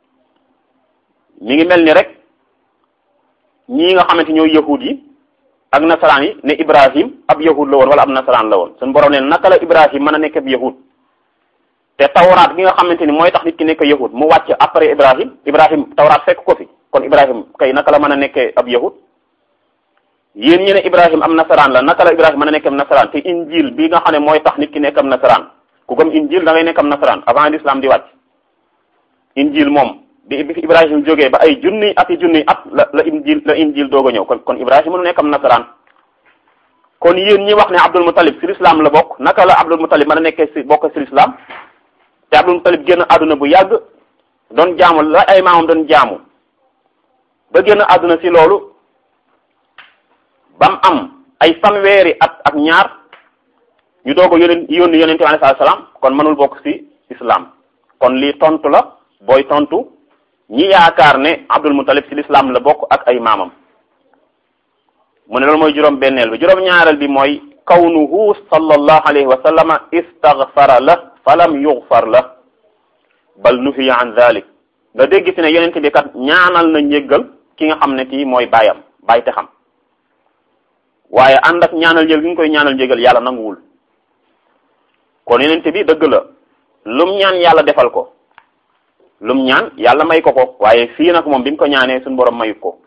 mi ngi mel ni rek ñii nga xamante ñooy yahud yi ak nasaraan yi ne ibrahim ab yahud la woon wala ab nasaraan la woon suñu borom ne naka la ibrahim mën a nekk ab yahud te tawraat bi nga xamante ni mooy tax nit ki nekk yahud mu wàcc après ibrahim ibrahim tawraat fekk ko fi kon ibrahim kay naka la mën a nekkee ab yahud yéen ñi ne ibrahim am nasaraan la naka la ibrahim mën a nekk am nasaraan te injil bi nga xam ne mooy tax nit ki nekk am nasaraan ku gëm injil da ngay nekk am nasaraan avant l'islam di wàcc injil moom bi bi fi ibrahim jógee ba ay junni ati junni at la la injil la injil doog a ñëw kon kon ibrahim mënu nekk am nasaraan kon yéen ñi wax ne abdul mutalib ci l'islam la bokk naka la abdul mutalib mën a nekkee ci bokk ci l'islam te abdul mutalib génn àdduna bu yàgg doon jaamu la ay maamam doon jaamu ba génn àdduna ci loolu bam am ay fanweeri at ak ñaar ñu doog a yónni yónni yonente bi alayhi salaam kon mënul bokk ci islam kon lii tontu la booy tontu ñi yaakaar ne abdul mutalib ci l'islam la bokk ak ay maamam mu ne loolu mooy juróom benneel bi juróom ñaareel bi mooy kawnuhu sallallahu alayhi wa sallama istaghfara la falam yughfar la bal nuhiya an dhalik nga dégg ci ne yonente bi kat ñaanal na njéggal ki nga xam ne kii mooy baayam baay te xam waaye ànd ak ñaanal njël gi nga koy ñaanal njégal yàlla nanguwul kon yonente bi dëgg la lum ñaan yàlla defal ko lum ñaan yàlla may ko ko waaye fii nag moom bi mu ko ñaanee suñu borom mayut ko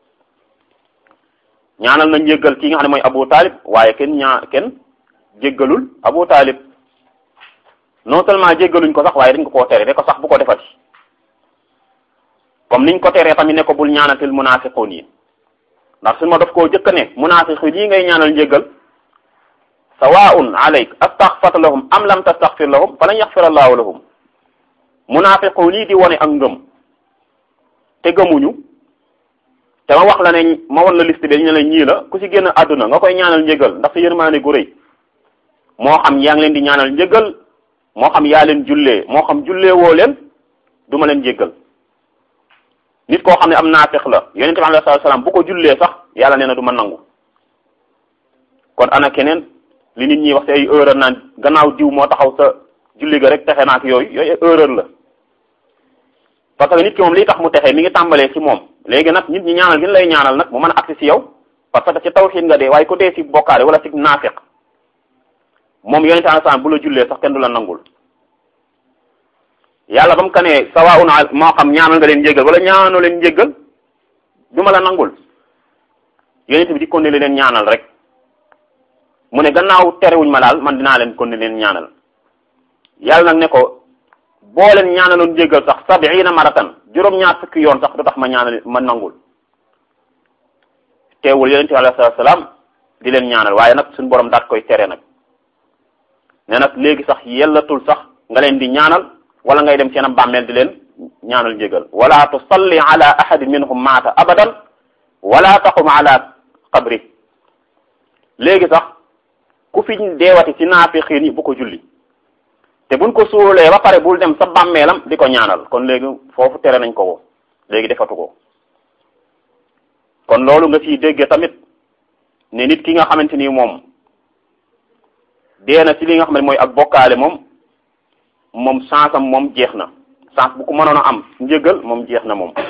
ñaanal na njéggal ki nga xam ne mooy Abu Talib waaye kenn ñaa kenn jéggalul Abu Talib non seulement jéggaluñ ko sax waaye dañ ko koo tere de ko sax bu ko defati comme niñ ko teree tamit ne ko bul ñaanatil munaafiqun yi ndax suñu ma daf koo jëkk ne munaafiqun yi ngay ñaanal njéggal sawaun alayk astaghfirta lahum am lam tastaghfir lahum falan yaghfir allahu lahum munaafiqun yi di wone ak ngëm te gëmuñu te ma wax la ne ma won la liste bi ñu ne la ñii la ku ci génn àdduna nga koy ñaanal njëgal ndax sa yërmaane gu rëy moo xam yaa ngi leen di ñaanal njëgal moo xam yaa leen jullee moo xam jullee woo leen du ma leen jéggal nit koo xam ne am naafiq la yonente bi alayhi salaam bu ko jullee sax yàlla nee na du ma nangu kon ana keneen li nit ñi wax ci ay erreur naan gannaaw diw moo taxaw sa julli ga rek texe naak yooyu yooyu erreur la parce que nit ki moom lii tax mu texe mi ngi tàmbalee ci moom léegi nag nit ñi ñaanal gi lay ñaanal nag mu mën a agsi ci yow parce que ci tawxiid nga dee waaye ku dee ci bokkaale wala ci naafiq moom yonente alayhi salaam bu la jullee sax kenn du la nangul yàlla ba mu ka nee sawaun moo xam ñaanal nga leen njéggal wala ñaanoo leen njéggal du ma la nangul yonente bi di kon ne leen ñaanal rek mu ne gannaaw terewuñ ma daal man dinaa leen kon ne leen ñaanal yàlla nag ne ko boo leen ñaanaloon njéggal sax sabiina maratan juróom-ñaar fukki yoon sax du tax ma ñaanal ma nangul teewul yonente bi alayhi salaam di leen ñaanal waaye nag suñu borom daat koy tere nag ne nag léegi sax yellatul sax nga leen di ñaanal wala ngay dem seen am bàmmeel di leen ñaanal njégal wala tusalli ala ahadin minhum maata abadan wala taqum ala qabri léegi sax ku fi deewati ci naafiqiin yi bu ko julli te buñ ko suulee ba pare bul dem sa bàmmeelam di ko ñaanal kon léegi foofu tere nañ ko ko léegi defatu ko kon loolu nga ciy dégge tamit ne nit ki nga xamante ni moom dee na ci li nga xam ne mooy ak bokkaale moom moom chance am moom jeex na chance bu ko mënoon a am njëgal moom jeex na moom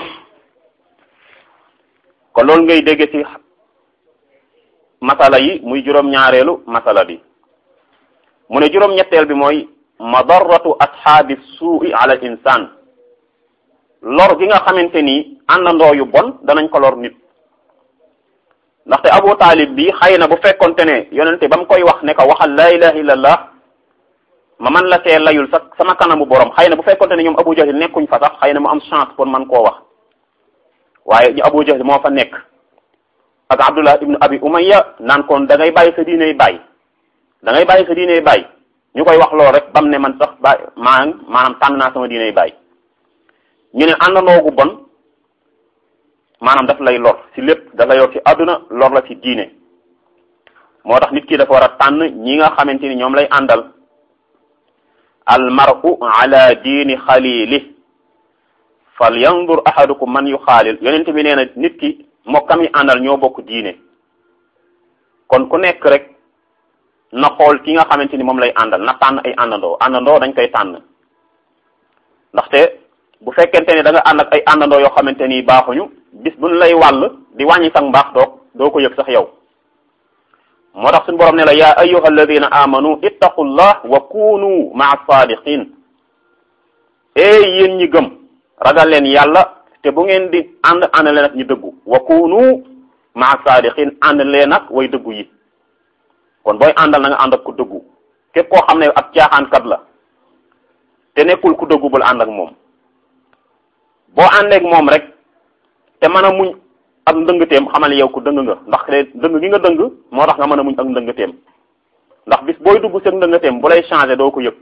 kon loolu ngay dégge ci masala yi muy juróom-ñaareelu masala bi mu ne juróom-ñetteel bi mooy madarratu ashaabi suui ala al insan lor gi nga xamante ni àndandoo yu bon danañ ko lor nit ndaxte abu taalib bi xëy na bu fekkonte ne yonente ba mu koy wax ne ko waxal laa ilaha illallah ma man la see layul sa sama kanamu borom xëy na bu fekkonte ne ñoom abu jahil nekkuñ fa sax xëy na mu am chance pour man koo wax waaye ñu abu jahil moo fa nekk ak abdullah ibnu abi umayya naan kon da ngay bàyyi sa diiney bàyyi da ngay bàyyi sa diiney bàyyi ñu koy wax loolu rek bam ne man sax ba maa maanaam tànn naa sama diiney bàyyi ñu ne àndandoo gu bon maanaam daf lay lor ci lépp daf lay lor ci àdduna lor la ci diine moo tax nit ki dafa war a tànn ñi nga xamante ni ñoom lay àndal al mar'u ala diini xalili fal yandur ahadukum man yu xaalil yonent bi nee na nit ki mokkam yi àndal ñoo bokk diine kon ku nekk rek na xool ki nga xamante ni moom lay àndal na tànn ay àndandoo àndandoo dañ koy tànn ndaxte bu fekkente ni da nga ànd ak ay àndandoo yoo xamante ni baaxuñu bis buñ lay wàll di wàññi sax mbaax doo doo ko yëg sax yow moo tax suñu borom ne la yaa ayyuha alladina amanu ittaqullah wa kunu maa sadiqin ee yéen ñi gëm ragal leen yàlla te bu ngeen di ànd ànd leen ak ñu dëggu wa kunu maa sadiqin ànd leen ak way dëggu yi kon booy àndal na nga ànd ak ku dëggu képp koo xam ne ab caaxaankat la te nekkul ku dëggu bul ànd ak moom boo àndeek moom rek te mën a muñ ak ndëngteem xamal yow ku dëng nga ndax dëng gi nga dëng moo tax nga mën a muñ ak ndëngteem ndax bis booy dugg seen ndëngteem bu lay changé doo ko yëg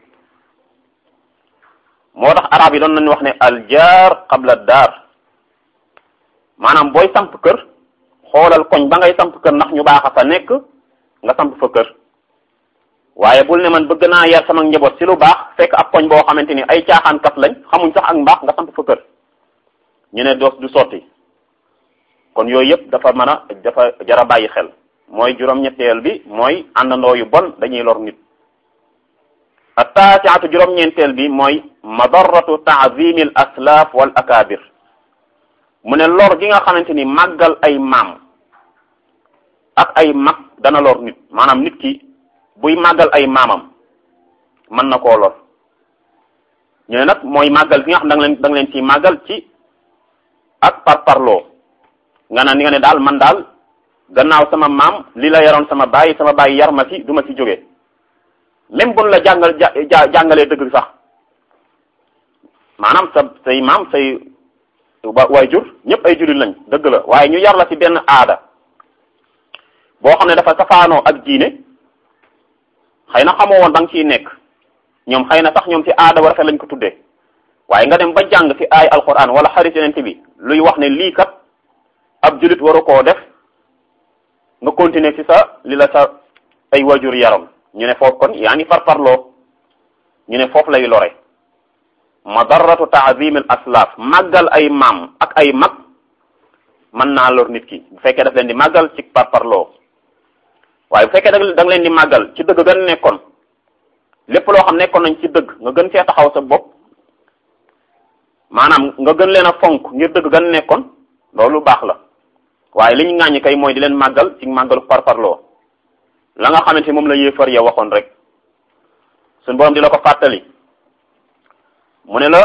moo tax arab yi doon nañu wax ne al jaar qabla daar maanaam booy samp kër xoolal koñ ba ngay samp kër ndax ñu baax a fa nekk nga samp fa kër waaye bul ne man bëgg naa yar sama njaboot ci lu baax fekk ab koñ boo xamante ni ay caaxaankat lañ xamuñ sax ak mbaax nga samp fa kër ñu ne doos du sotti kon yooyu yëpp dafa mën a dafa jara bàyyi xel mooy juróom-ñetteel bi mooy àndandoo yu bon dañuy lor nit attaasiatu juróom-ñeenteel bi mooy madarratu taazimi al aslaaf wal akabir mu ne lor gi nga xamante ni màggal ay maam ak ay mag dana lor nit maanaam nit ki buy màggal ay maamam mën na koo lor ñu ne nag mooy màggal gi nga xam da nga leen da nga leen ciy màggal ci ak par parloo nga naan ni nga ne daal man daal gannaaw sama maam li la yaroon sama baay sama baay yar ma ci du ma ci jóge même buñ la jàngal ja jàngalee dëgg sax maanaam sa say maam say waajur ñëpp ay jullit lañ dëgg la waaye ñu yar la ci benn aada boo xam ne dafa safaanoo ak diine xëy na xamoo woon da nga ciy nekk ñoom xëy na sax ñoom ci aada war lañ ko tuddee waaye nga dem ba jàng ci ay alquran wala xarit yonent bi luy wax ne lii kat ab jullit waru koo def nga continuer ci sa li la sa ay wajur yaram ñu ne foofu kon yaa ngi farfarloo ñu ne foofu lay lore madarratu taazim al aslaaf màggal ay maam ak ay mag mën naa lor nit ki bu fekkee daf leen di màggal ci farfarloo waaye bu fekkee da nga leen di màggal ci dëgg gën nekkoon lépp loo xam nekkoon nañ ci dëgg nga gën fee taxaw sa bopp maanaam nga gën leen a fonk ngir dëgg gën nekkoon loolu baax la waaye li ñu ŋàññi kay mooy di leen màggal ci màggalu parparloo la nga xamante moom la yéefar ya waxoon rek suñ borom di la ko fàttali mu ne la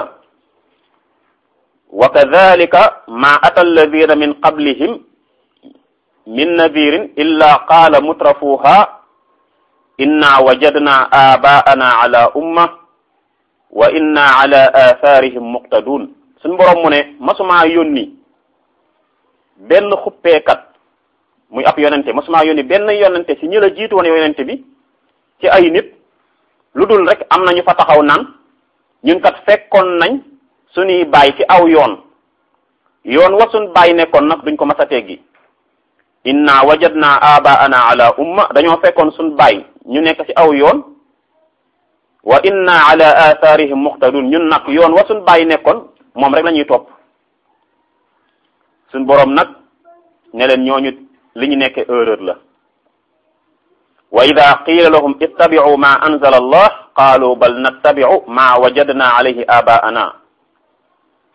wa kadhalika ma ata alladina min qablihim min nadirin illa qaala mutrafuha inna wajadna abaana ala umma wa inna ala atharihim muqtadun suñ borom mu ne masumaa yónni benn xuppeekat muy ab yonente masumaa yónni benn yonente ci ñi la jiitu woon yonente bi ci ay nit lu dul rek am nañu fa taxaw naan ñun kat fekkoon nañ suñuy baay ci aw yoon yoon wa suñ baay nekkoon nag duñ ko mas a teggi inna wajadna abaana ala umma dañoo fekkoon suñ baay ñu nekk ci aw yoon wa inna ala atharihim muqtadun ñun nag yoon wa suñ baay nekkoon moom rek la ñuy topp suñ boroom nag ne leen ñooñu li ñu nekke erreur la wa ida qiila lahum ittabi'u ma anzala allah qaalu bal nattabi'u ma wajadna alayhi abaana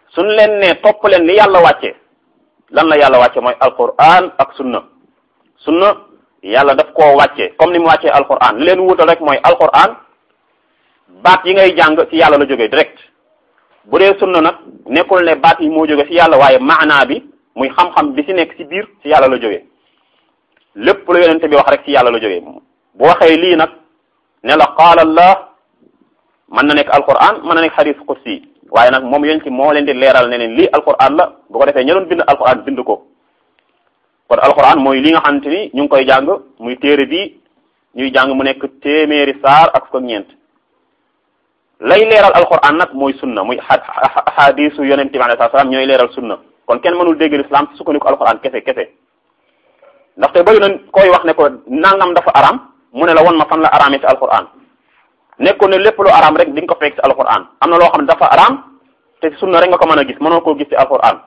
suñ leen ne topp leen li yàlla wàcce lan la yàlla wàcce mooy alquran ak sunna sunna yàlla daf koo wàcce comme ni mu wàccee alquran li leen wutal rek mooy alquran baat yi ngay jàng ci yàlla la jógee direct bu dee sunna nag nekkul ne baat yi moo jóge ci yàlla waaye maanaa bi muy xam-xam bi ci nekk ci biir ci yàlla la jógee lépp lu yonente bi wax rek ci yàlla la jógee bu waxee lii nag ne la qaala allah mën na nekk alquran mën na nekk xadis qudsi waaye nag moom yonente moo leen di leeral ne leen lii alquran la bu ko defee ña doon bind alquran bind ko kon alquran mooy li nga xamante ni ñu ngi koy jàng muy téere bi ñuy jàng mu nekk téeméeri saar ak fukk ak ñeent lay leeral alquran nag mooy sunna muy ahadisu yonente bi alayhi salaam ñooy leeral sunna kon kenn mënul dégg l'islam ci sukkandiku alquran kese kese ndaxte bëri na koy wax ne ko nangam dafa aram mu ne la won ma fan la aramee ci alquran nekkoon ne lépp lu aram rek di nga ko fekk ci alquran am na loo xam ne dafa aram te sunna rek nga ko mën a gis mënoo koo gis ci alquran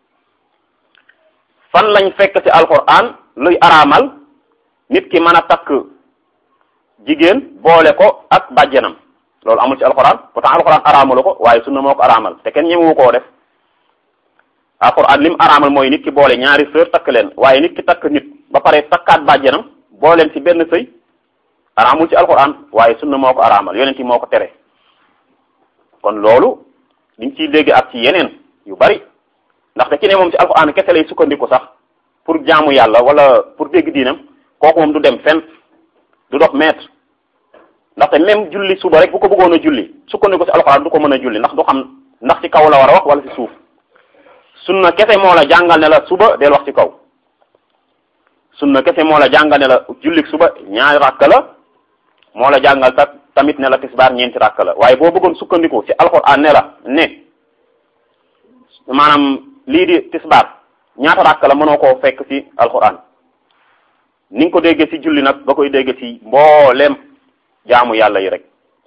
fan lañ fekk ci alquran luy araamal nit ki mën a takk jigéen boole ko ak bàjjenam loolu amul ci alquran pourtant alquran araamalu ko waaye sunna moo ko araamal te kenn ñemewu koo def alquran lim araamal mooy nit ki boole ñaari sœur takk leen waaye nit ki takk nit ba pare takkaat bàjjenam booleen ci benn sëy araamul ci alquran waaye sunna moo ko araamal yonent yi moo ko tere kon loolu liñ ciy dégg ak ci yeneen yu bari ndaxte ci ne moom ci alquran kese lay sukkandiku sax pour jaamu yàlla wala pour dégg diinam kooku moom du dem fenn du dox mètre ndaxte même julli suba rek bu ko bëggoon a julli sukkandiku ci alquran du ko mën a julli ndax du xam ndax ci kaw la war a wax wala ci suuf sunna kese moo la jàngal ne la suba del wax ci kaw sunna kese moo la jàngal ne la jullik suba ñaari rakk la moo la jàngal ta tamit ne la tisbaar ñeenti rakk la waaye boo bëggoon sukkandiku ci alquran ne la ne maanaam lii di tisbaar ñaata rakk la mënoo koo fekk ci alquran ni nga ko déggee ci julli nag ba koy déggee ci mboolem jaamu yàlla yi rek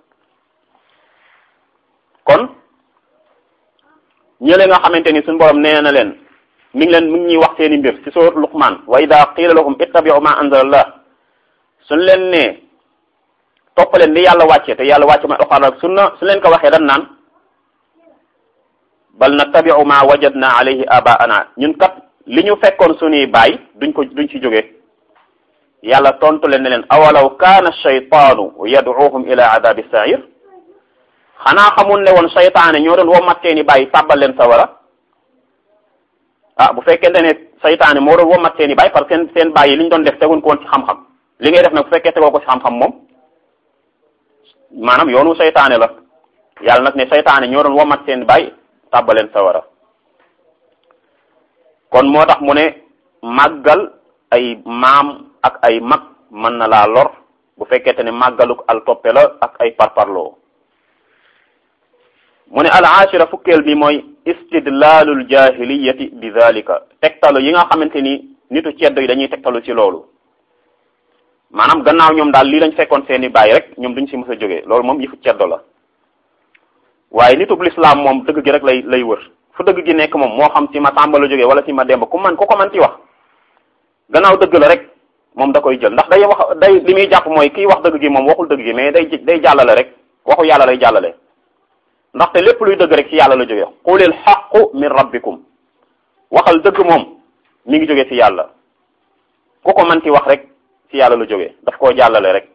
kon ñële nga xamante ni suñu borom nee na leen mi ngi leen mi ngi ñuy wax seeni mbir ci sourate Luqman wa ida qila lahum ittabi'u ma anzalallah suñ leen ne toppaleen li yàlla wàcce te yàlla wàcce ma alquran ak sunna su leen ko waxee dan naan bal nattabi'u ma wajadna alayhi abaana ñun kat li ñu fekkoon suñuy baay duñ ko duñ ci jóge yàlla tontu leen ne leen awalaw kaana shaytaanu yad'uhum ila adabi sa'ir xanaa xamul ne woon saytaane ñoo doon womat seeni bàyyi tàbbal leen sawara ah bu fekkente ne saytaane moo doon womat seeni bàyyi parce que seen seen bàyyi li ñu doon def teguñ ko woon ci xam-xam li ngay def nag bu fekkee tegoo ko ci xam-xam moom maanaam yoonu saytaane la yàlla nag ne saytaane ñoo doon womat seen bàyyi tàbbal leen sawara kon moo tax mu ne màggal ay maam ak ay mag mën na laa lor bu fekkente ne màggaluk al toppe la ak ay parparloo mu ne al ashira fukkeel bi mooy istidlalul jahiliyati bi dhalika tegtalu yi nga xamante ni nitu ceddo yi dañuy tegtalu ci loolu maanaam gannaaw ñoom daal lii lañ fekkoon seeni bàyyi rek ñoom duñ ci mës a jógee loolu moom yëfu ceddo la waaye nitub lislaam moom dëgg gi rek lay lay wër fu dëgg gi nekk moom moo xam ci ma Samba la jógee wala ci ma Demba ku man ku ko man ci wax gannaaw dëgg la rek moom da koy jël ndax day wax day li muy jàpp mooy kiy wax dëgg gi moom waxul dëgg gi mais day day jàllale rek waxu yàlla lay jàllale ndaxte lépp luy dëgg rek ci yàlla la jógee qulil haqqu min rabbikum waxal dëgg moom mi ngi jógee ci yàlla ku ko man ci wax rek ci yàlla la jógee daf koo jàllale rek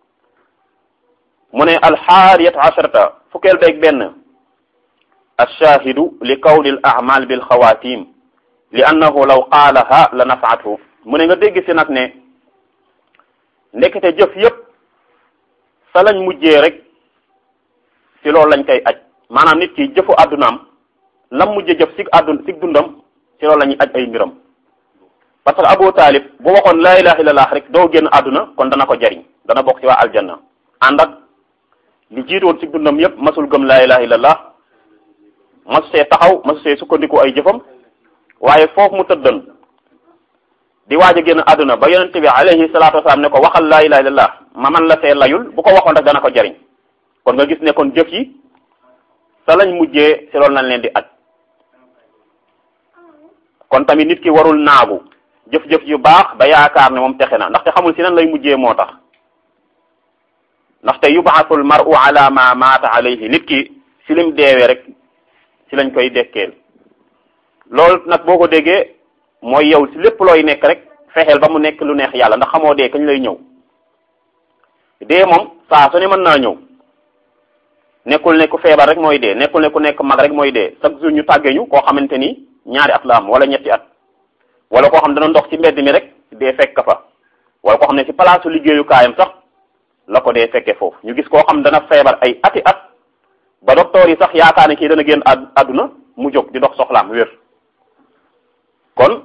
mu ne alxaariyat asharata fukkeel beeg benn alshaahidu li kawni al amal bil xawaatim li annahu law qaalaha la nafaathu mu ne nga dégg si nag ne ndekete jëf yépp sa lañ mujjee rek ci loolu lañ koy aj maanaam nit ki jëfu àddunaam lam mujjee jëf si àddun si dundam ci loolu la ñuy aj ay mbiram parce que Abu Talib bu waxoon laa ilaha illallah rek doo génn àdduna kon dana ko jariñ dana bokk ci waa aljanna ànd ak li jiitu woon ci dundam yépp masul gëm laa ilaha illallah masu see taxaw masu see sukkandiku ay jëfam waaye foofu mu tëddan di waaj a génn àdduna ba yonente bi alayhi salaatu wasalaam ne ko waxal laa ilaha illallah ma man la see layul bu ko waxoon rek dana ko jariñ kon nga gis ne kon jëf yi sa lañ mujjee ci loolu lañ leen di aj kon tamit nit ki warul naagu jëf-jëf yu baax ba yaakaar ne moom texe na ndaxte xamul si nan lay mujjee moo tax ndaxte yubaasul maru ala ma maata alayhi nit ki si lim deewee rek ci lañ koy dekkeel loolu nag boo ko déggee mooy yow ci lépp looy nekk rek fexeel ba mu nekk lu neex yàlla ndax xamoo dee kañ lay ñëw dee moom saa su ne mën naa ñëw nekkul ne ku feebar rek mooy dee nekkul ne ku nekk mag rek mooy dee chaque jour ñu tàggee ñu koo xamante ni ñaari at la am wala ñetti at wala koo xam dana ndox ci mbedd mi rek dee fekk fa wala koo xam ne ci palaasu liggéeyukaayam sax la ko dee fekkee foofu ñu gis koo xam dana feebar ay ati at ba docteur yi sax yaakaar ne kii dana génn àdduna mu jóg di dox soxlaam wér kon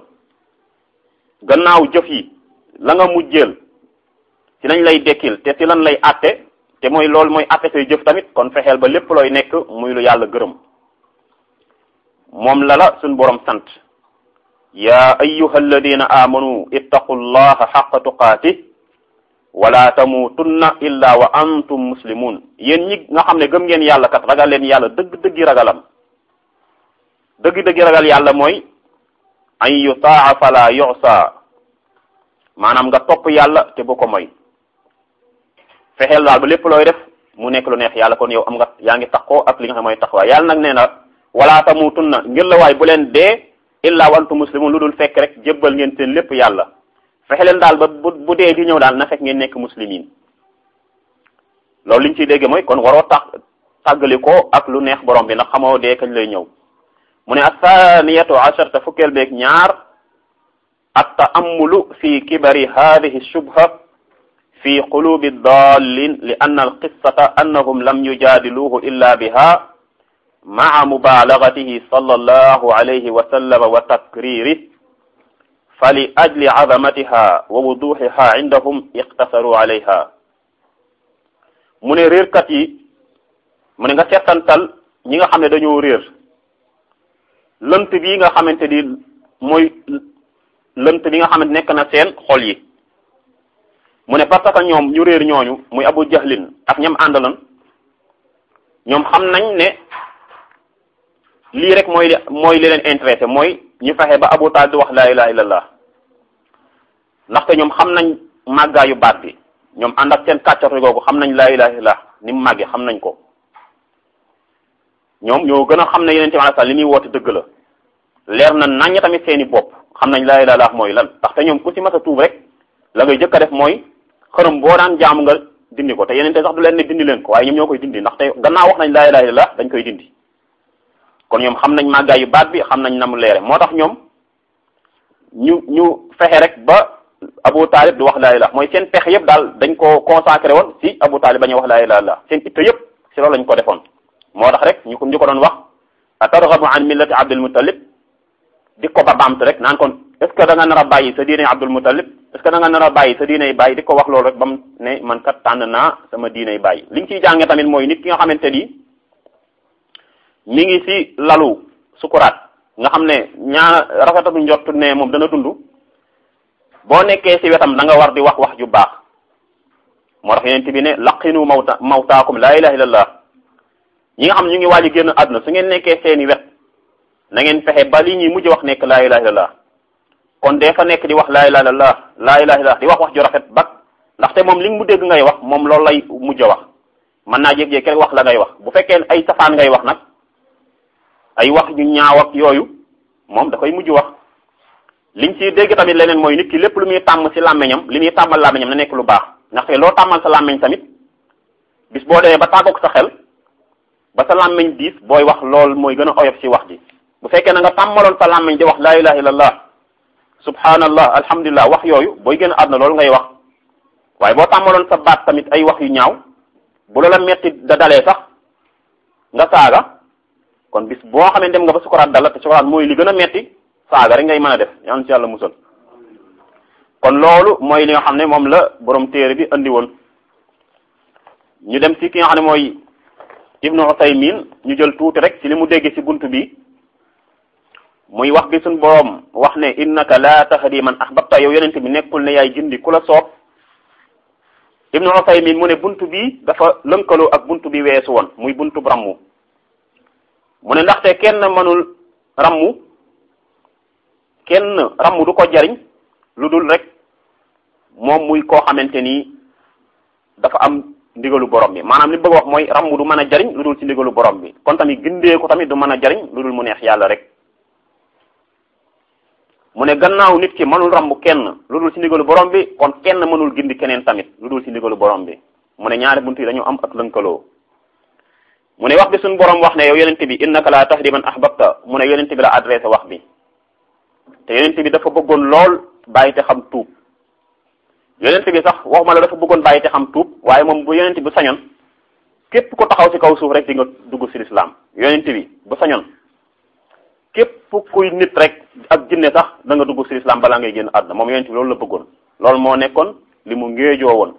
gannaaw jëf yi la nga mujjeel ci lañ lay dekkil te ci lan lay atte te mooy loolu mooy atte say jëf tamit kon fexeel ba lépp looy nekk muy lu yàlla gërëm moom la la suñ borom sant yaa ayyuha alladina amanu ittaqu llaha xaqa tuqaatih wala tamutunna illa wa antum muslimun yéen ñi nga xam ne gëm ngeen yàlla kat ragal leen yàlla dëgg-dëggi ragalam dëgg-dëggi ragal yàlla mooy an yutaa fala yusa maanaam nga topp yàlla te bu ko moy fexeel daal ba lépp looy def mu nekk lu neex yàlla kon yow am nga yaa ngi taxoo ak li nga xam mooy taxawaay yàlla nag nee na wala tamutunna ngir la waay bu leen dee illa wa antum muslimun lu dul fekk rek jébbal ngeen seen lépp yàlla fexe leen daal ba bu bu dee di ñëw daal na fekk ngeen nekk muslimin loolu liñ ciy dégg mooy kon waroo tax tàggali ko ak lu neex borom bi ndax xamoo dee kañ lay ñëw mu ne athaniyatu asharta fukkeel beeg ñaar at taamulu fi kibari hadihi shubha fi qulubi dallin li anna alqissata annahum lam yujadiluhu illa biha ma'a mubalagatihi sallallahu alayhi wa sallam wa takririhi fali ajli azamatiha wa wuduhiha indahum iqtasaru alayha mu ne réerkat yi mu ne nga seetantal ñi nga xam ne dañoo réer lënt bi nga xamante ni mooy lënt bi nga xamante nekk na seen xol yi mu ne parce que ñoom ñu réer ñooñu muy abu jahlin ak ñam àndalan ñoom xam nañ ne lii rek mooy mooy li leen intéressé mooy ñu fexe ba abu taal di wax laa ilaha illallah ndaxte ñoom xam nañ màggaayu baat bi ñoom ànd ak seen kàccatu googu xam nañ laa ilaha illallah ni mu màggee xam nañ ko ñoom ñoo gën a xam ne yeneen tamit li muy woote dëgg la leer na naññ tamit seeni bopp xam nañ laa ilaha illallah mooy lan ndaxte ñoom ku ci mas a tuub rek la ngay jëkk a def mooy xërëm boo daan jaamu nga dindi ko te yeneen te sax du leen ne dindi leen ko waaye ñoom ñoo koy dindi ndaxte gannaaw wax nañ laa ilaha illallah dañ koy dindi kon ñoom xam nañ màggaayu baat bi xam nañ na mu leere moo tax ñoom ñu ñu fexe rek ba Abu Talib di wax laa ilaha mooy seen pexe yëpp daal dañ ko consacré woon si Abu Talib bañuy wax laa ilaha illallah seen itte yëpp si loolu lañ ko defoon moo tax rek ñu ko ñu ko doon wax atarghabu an millati Abdul Muttalib di ko ba baamte rek naan kon est ce que da nga nar a bàyyi sa diine Abdul Muttalib est ce que da nga nar a bàyyi sa diiney bàyyi di ko wax loolu rek ba mu ne man kat tànn naa sama diiney bàyyi liñ ciy jànge tamit mooy nit ki nga xamante ni mi ngi ci lalu sukuraat nga xam ne ñaa rafetatu njort ne moom dana dund boo nekkee ci wetam da nga war di wax wax ju baax moo tax yeneen bi ne laqinu mawta mawtaakum laa ilaha illallah ñi nga xam ñu ngi waaj génn àdduna su ngeen nekkee seeni wet na ngeen fexe ba li ñuy mujj wax nekk laa ilaha illallah kon dee fa nekk di wax laa ilaha illallah laa ilaha illallah di wax wax ju rafet bak ndaxte moom li mu dégg ngay wax moom loolu lay mujj a wax mën naa jékki-jékki rek wax la ngay wax bu fekkee ay safaan ngay wax nag ay wax ñu ñaaw ak yooyu moom da koy mujj wax liñ ci dégg tamit leneen mooy nit ki lépp lu muy tàmm ci làmmeñam li muy tàmmal làmmeñam na nekk lu baax ndaxte loo tàmmal sa làmmeñ tamit bis boo demee ba tàggoog sa xel ba sa làmmeñ diis booy wax lool mooy gën a oyof ci wax ji bu fekkee na nga tàmmaloon sa làmmeñ di wax laa ilaha illallah subhanallah alhamdulillah wax yooyu booy gën a àdduna loolu ngay wax waaye boo tàmmaloon sa baat tamit ay wax yu ñaaw bu la la metti da dalee sax nga saaga kon bis boo xam ne dem nga ba sukuraat dala te sukuraat mooy li gën a metti saaga rek ngay mën a def yal ci yàlla musal kon loolu mooy li nga xam ne moom la borom téere bi andi woon ñu dem ci ki nga xam ne mooy ibnu Usaymin ñu jël tuuti rek ci li mu dégg ci bunt bi muy wax bi suñ borom wax ne innaka la tahdi man ahbabta yow yonent bi nekkul ne yaay jindi ku la soob ibnu Usaymin mu ne bunt bi dafa lënkaloo ak bunt bi weesu woon muy buntu rammu mu ne ndaxte kenn mënul rammu kenn rammu du ko jariñ lu dul rek moom muy koo xamante ni dafa am ndigalu borom bi maanaam li bëgg wax mooy rambu du mën a jariñ lu dul ci ndigalu borom bi kon tamit gindee ko tamit du mën a jariñ lu dul mu neex yàlla rek mu ne gannaaw nit ki mënul rambu kenn lu dul ci ndigalu borom bi kon kenn mënul gindi keneen tamit lu dul ci ndigalu borom bi mu ne ñaari bunt yi dañu am ak lënkaloo mu ne wax bi suñu borom wax ne yow yonente bi innaka la tahdi man ahbabta mu ne yonente bi la adressé wax bi te yonente bi dafa bëggoon lool bàyyi te xam tuub yonente bi sax waxuma la dafa bëggoon bàyyi te xam tuub waaye moom bu yonente bi sañoon képp ko taxaw ci kaw suuf rek di nga dugg ci lislaam yonente bi bu sañoon képp kuy nit rek ak jinne sax da nga dugg ci lislaam balaa ngay génn àdduna moom yonente bi loolu la bëggoon loolu moo nekkoon li mu ngéejoo woon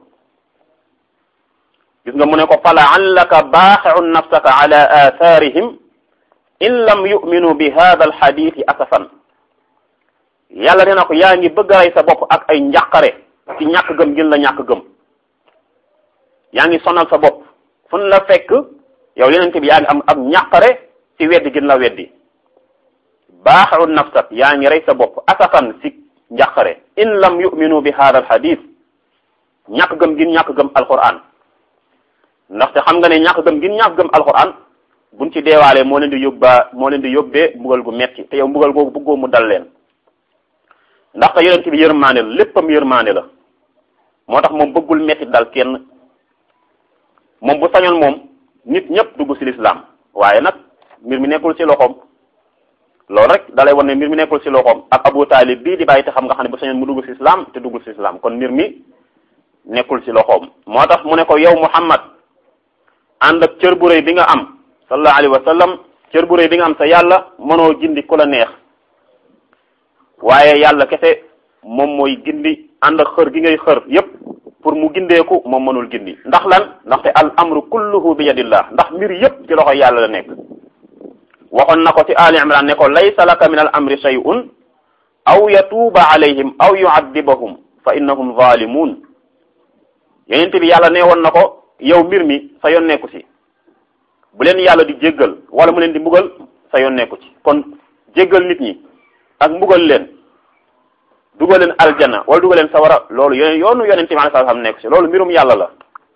gis nga mu ne ko fa laallaka baaxiun nafsaka ala athaarihim in lam yuminu bi hada alxadithi asafan yàlla nee na ko yaa ngi bëgg a rey sa bopp ak ay njàqare ci ñàkk gëm gën la ñàkk gëm yaa ngi sonal sa bopp fun la fekk yow yenente bi yaa ngi am ak njàqare ci weddi gën la weddi baaxiun nafsak yaa ngi rey sa bopp asafan ci njàqare in lam yuminu bi hada alxadith ñàkk gëm gin ñàkk gëm alquran ndaxte xam nga ne ñàkk gëm gin ñàkk gëm alquran buñ ci deewaalee moo leen di yóbbaa moo leen di yóbbee mbugal gu metti te yow mbugal googu bëggoo mu dal leen ndaxte yonent bi yërmaande la léppam yërmaande la moo tax moom bëggul metti dal kenn moom bu sañoon moom nit ñëpp dugg ci lislaam waaye nag mbir mi nekkul ci loxoom loolu rek dalay wan ne mbir mi nekkul ci loxoom ak Abu Taalib bii di bàyyi te xam nga xam ne bu sañoon mu dugg ci islam te duggul ci islam kon mbir mi nekkul ci loxoom moo tax mu ne ko yow Muhammad ànd ak cër bu rëy bi nga am sallallahu alayhi wa sallam cër bu rëy bi nga am sa yàlla mënoo gindi ku la neex waaye yàlla kese moom mooy gindi ànd ak xër gi ngay xër yépp pour mu gindeeku moom mënul gindi ndax lan ndaxte al amru kulluhu bi yadillah ndax mbir yépp ci loxo yàlla la nekk waxoon na ko ci ali imran ne ko laysa laka min al amri shay'un aw yatuuba alayhim aw yu'adibahum fa innahum zalimun yenente bi yàlla nee woon na ko yow mbir mi sa yoon nekku ci bu leen yàlla di jéggal wala mu leen di mbugal sa yoon nekku ci kon jéggal nit ñi ak mbugal leen dugal leen aljana wala dugal leen sawara loolu yoneen yoonu yonente bi alayhi salaam nekku ci loolu mbirum yàlla la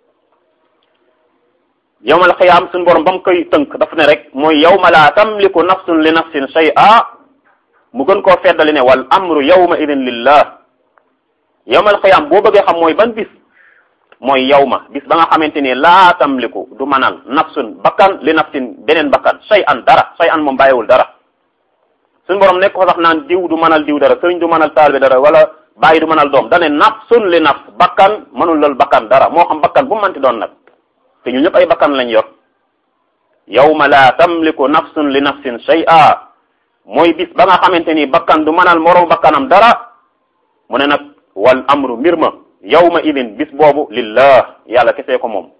yawmal xiyaam suñu borom ba mu koy tënk dafa ne rek mooy yawma laa tamliku nafsun li nafsin shay'a mu gën koo feddali ne wal amru yawma idin lillah yawmal xiyaam boo bëggee xam mooy ban bis mooy yawma bis ba nga xamante ni laa tamliku du manal nafsun bakkan li nafsin beneen bakkan shay'an dara shay'an moom bàyyiwul dara suñu borom nekk ko sax naan diw du manal diw dara sëriñ du manal taalibe dara wala bàyyi du manal doom dane nafsun li nafs bakkan mënul lal bakkan dara moo xam bakkan bu mu manti doon nag te ñu ñëpp ay bakkan lañ yor yawma la tamliku nafsun li nafsin shay'a mooy bis ba nga xamante ni bakkan du manal moroom bakkanam dara mu ne nag wal amru mbir ma yawma idin bis boobu lillah yàlla kesee ko moom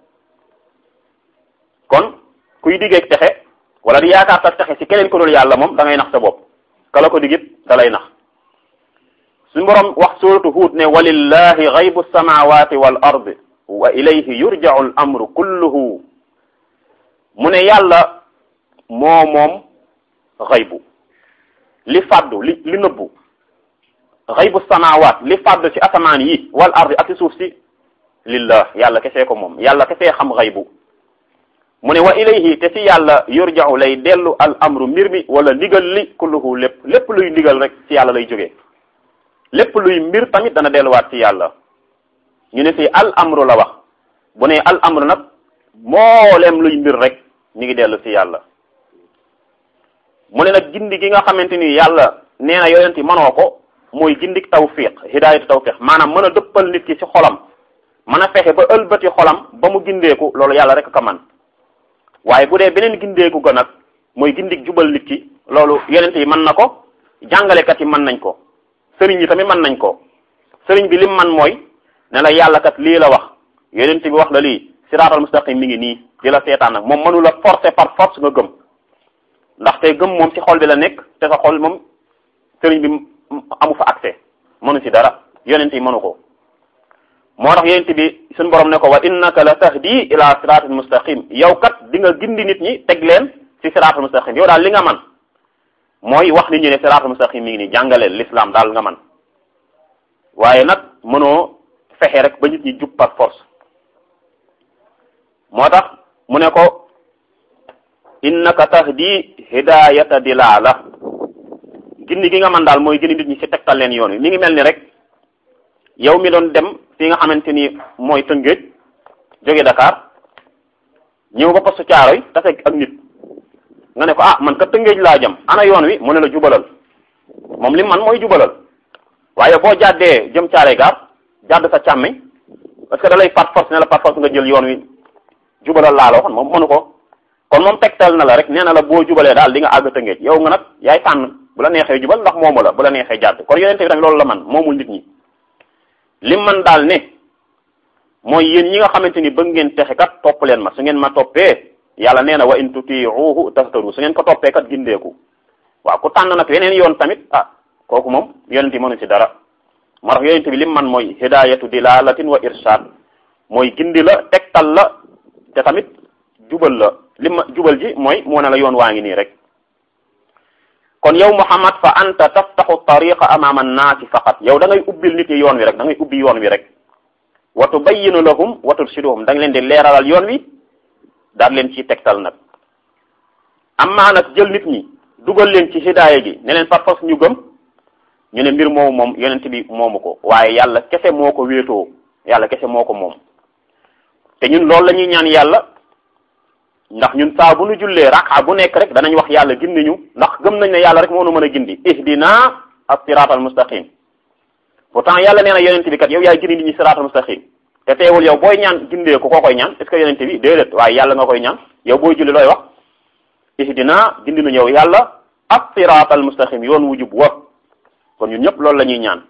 kon kuy diggeeg texe wala di yaakaar sax texe ci keneen ko dul yàlla moom da ngay nax sa bopp kala ko digit da lay nax suñu borom wax suratu Huud ne walillahi ghaybu samawati wal ardi wa ilayhi yurja'u al amru kulluhu mu ne yàlla moo moom xaybu li fàddu li li nëbbu xaybu samawaat li fàddu ci asamaan yi wal ardi ak ci suuf si lillah yàlla kesee ko moom yàlla kesee xam xaybu mu ne wa ilayhi te ci yàlla yurja'u lay dellu al amru mbir mi wala ndigal li kulluhu lépp lépp luy ndigal rek ci yàlla lay jógee lépp luy mbir tamit dana delluwaat ci yàlla ñu ne fii al amru la wax bu ne al amru nag mboolem luy mbir rek ñu ngi dellu ci yàlla mu ne nag gindi gi nga xamante ni yàlla nee na yonent yi mënoo ko mooy gindik tawfiq hidaayatu tawfiq maanaam mën a dëppal nit ki ci xolam mën a fexe ba ëlbati xolam ba mu gindeeku loolu yàlla rek ka man waaye bu dee beneen gindeeku ga nag mooy gindik jubal nit ki loolu yonent yi mën na ko jàngalekat yi mën nañ ko sëriñ yi tamit mën nañ ko sëriñ bi lim man mooy ne la yàlla kat lii la wax yonent bi wax la lii siraatal mustaqim mi ngi nii di la seetaan nag moom mënu la forcer par force nga gëm ndaxte gëm moom ci xol bi la nekk te sa xol moom sëriñ bi amu fa accès mënu ci dara yonent yi mënu ko moo tax yonent bi suñu borom ne ko wa innaka la tahdi ila siraatal mustaqim yow kat di nga gindi nit ñi teg leen ci siraatal mustaqim yow daal li nga man mooy wax nit ñi ne siraatal mustaqim mi ngi nii jàngaleel l'islam daal nga man waaye nag mënoo fexe rek ba nit ñi jub par force moo tax mu ne ko innaka tahdi hidayata dilala gindi gi nga man daal mooy gindi nit ñi ci tegtal leen yoon wi mi ngi mel ni rek yow mi doon dem fi nga xamante ni mooy Tëngéej jóge Dakar ñëw ba postu Caaroy tase ak nit nga ne ko ah man ka Tëngéej laa jëm ana yoon wi mu ne la jubalal moom li man mooy jubalal waaye boo jàddee jëm Caaroy gaar jàdd sa càmmeñ parce que da lay par force ne la par force nga jël yoon wi jubalal laa la waxoon moom mënu ko kon moom tegtal na la rek nee na la boo jubalee daal di nga àgg Tëngéej yow nga nag yaay tànn bu la neexee jubal ndax moomu la bu la neexee jàdd kon yonente bi tamit loolu la man moomul nit ñi lim man daal ne mooy yéen ñi nga xamante ni bëgg ngeen texe kat topp leen ma su ngeen ma toppee yàlla nee na wa in tutiuhu tahtaru su ngeen ko toppee kat gindeeku waaw ku tànn nag yeneen yoon tamit ah kooku moom yonente mënu ci dara moo tax yonente bi lim man mooy hidayatu dilalatin wa irshad mooy gindi la tegtal la te tamit jubal la lim ma jubal ji mooy moo ne la yoon waa ngi nii rek kon yow Muhammad fa anta taftaxu tariqa amama annaasi faqat yow da ngay ubbil nit yi yoon wi rek da ngay ubbi yoon wi rek wa tubayyinu lahum wa turshiduhum da nga leen di leeralal yoon wi daal leen ciy tegtal nag amaa nag jël nit ñi dugal leen ci hidaaya gi ne leen par force ñu gëm ñu ne mbir moomu moom yonent bi moomu ko waaye yàlla kese moo ko wéetoo yàlla kese moo ko moom te ñun loolu la ñuy ñaan yàlla ndax ñun saa bu nu jullee raka bu nekk rek danañ wax yàlla gindi ñu ndax gëm nañ ne yàlla rek moo nu mën a gindi ihdina as-siraat al-mustaqim pourtant yàlla nee na yonent bi kat yow yaay gindi nit ñi siraat al-mustaqim te teewul yow booy ñaan gindee ko koo koy ñaan est ce que yonent bi déedéet waaye yàlla nga koy ñaan yow booy julli looy wax ihdina gindi nu yow yàlla as-siraat al-mustaqim yoon wu jub wa kon ñun ñëpp loolu la ñuy ñaan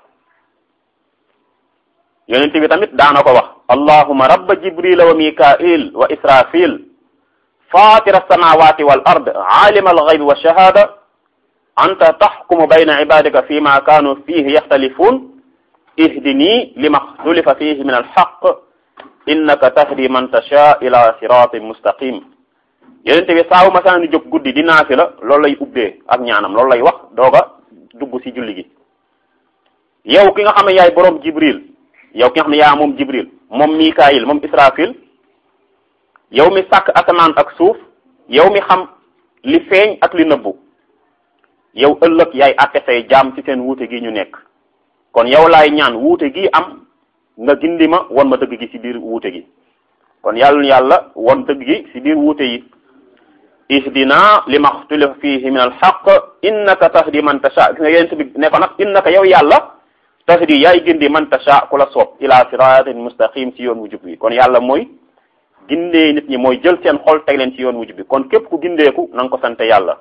yonent bi tamit daana ko wax allahuma rabba jibrila wa mikail wa israfil fatira alsamawati wal ard alima alghaybi wa shahada anta taxkumu bayna ibadika fi ma kanu fihi yaxtalifun ihdini lima xtulifa fihi min alxaq innaka tahdi man tasha ila siratin mustaqim yonent bi saabu masaani jóg guddi di naafi la loolu lay ubbee ak ñaanam loolu lay wax dooga dugg ci julli gi yow ki nga xam ne yaay boroom jibril yow ki nga xam ne yaa moom jibril moom mikaayil moom israfil yow mi sàkk asamaan ak suuf yow mi xam li feeñ ak li nëbbu yow ëllëg yaay àtte say jaam ci seen wuute gi ñu nekk kon yow laay ñaan wuute gi am nga gindi ma won ma dëgg gi ci biir wuute gi kon yàlla yàlla won dëgg gi ci biir wuute yi ihdina lima xtulifa fihi min alxaq innaka tahdi man tasha gis nga yonent bi ne ko nag innaka yow yàlla tahdi yaay gindi man tasha ku la soob ila siratin mustaqim ci yoon wu jub bi kon yàlla mooy gindee nit ñi mooy jël seen xol teg leen ci yoon wu jub bi kon képp ku gindeeku na nga ko sante yàlla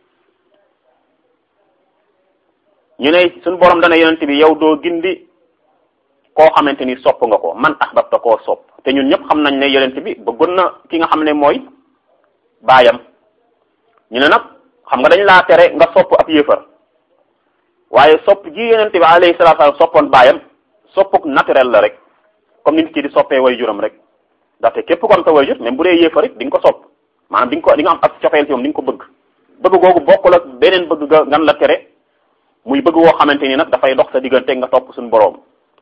ñu ne suñu borom dana yonent bi yow doo gindi koo xamante ni sopp nga ko man ahbabta koo sopp te ñun ñëpp xam nañ ne yonent bi bëggoon na ki nga xam ne mooy baayam ñu ne nag xam nga dañ laa tere nga sopp ab yéefar waaye sopp ji yonent bi alayhi salaatu salaam soppoon baayam soppuk naturel la rek comme nit ki di soppee way juram rek ndaxte képp ko am sa way jur même bu dee yéefar it di nga ko sopp maanaam di nga ko di nga am ak cofeel ci moom di nga ko bëgg bëgg googu bokkul ak beneen bëgg ga ngan la tere muy bëgg woo xamante ni nag dafay dox sa diggante nga topp suñu boroom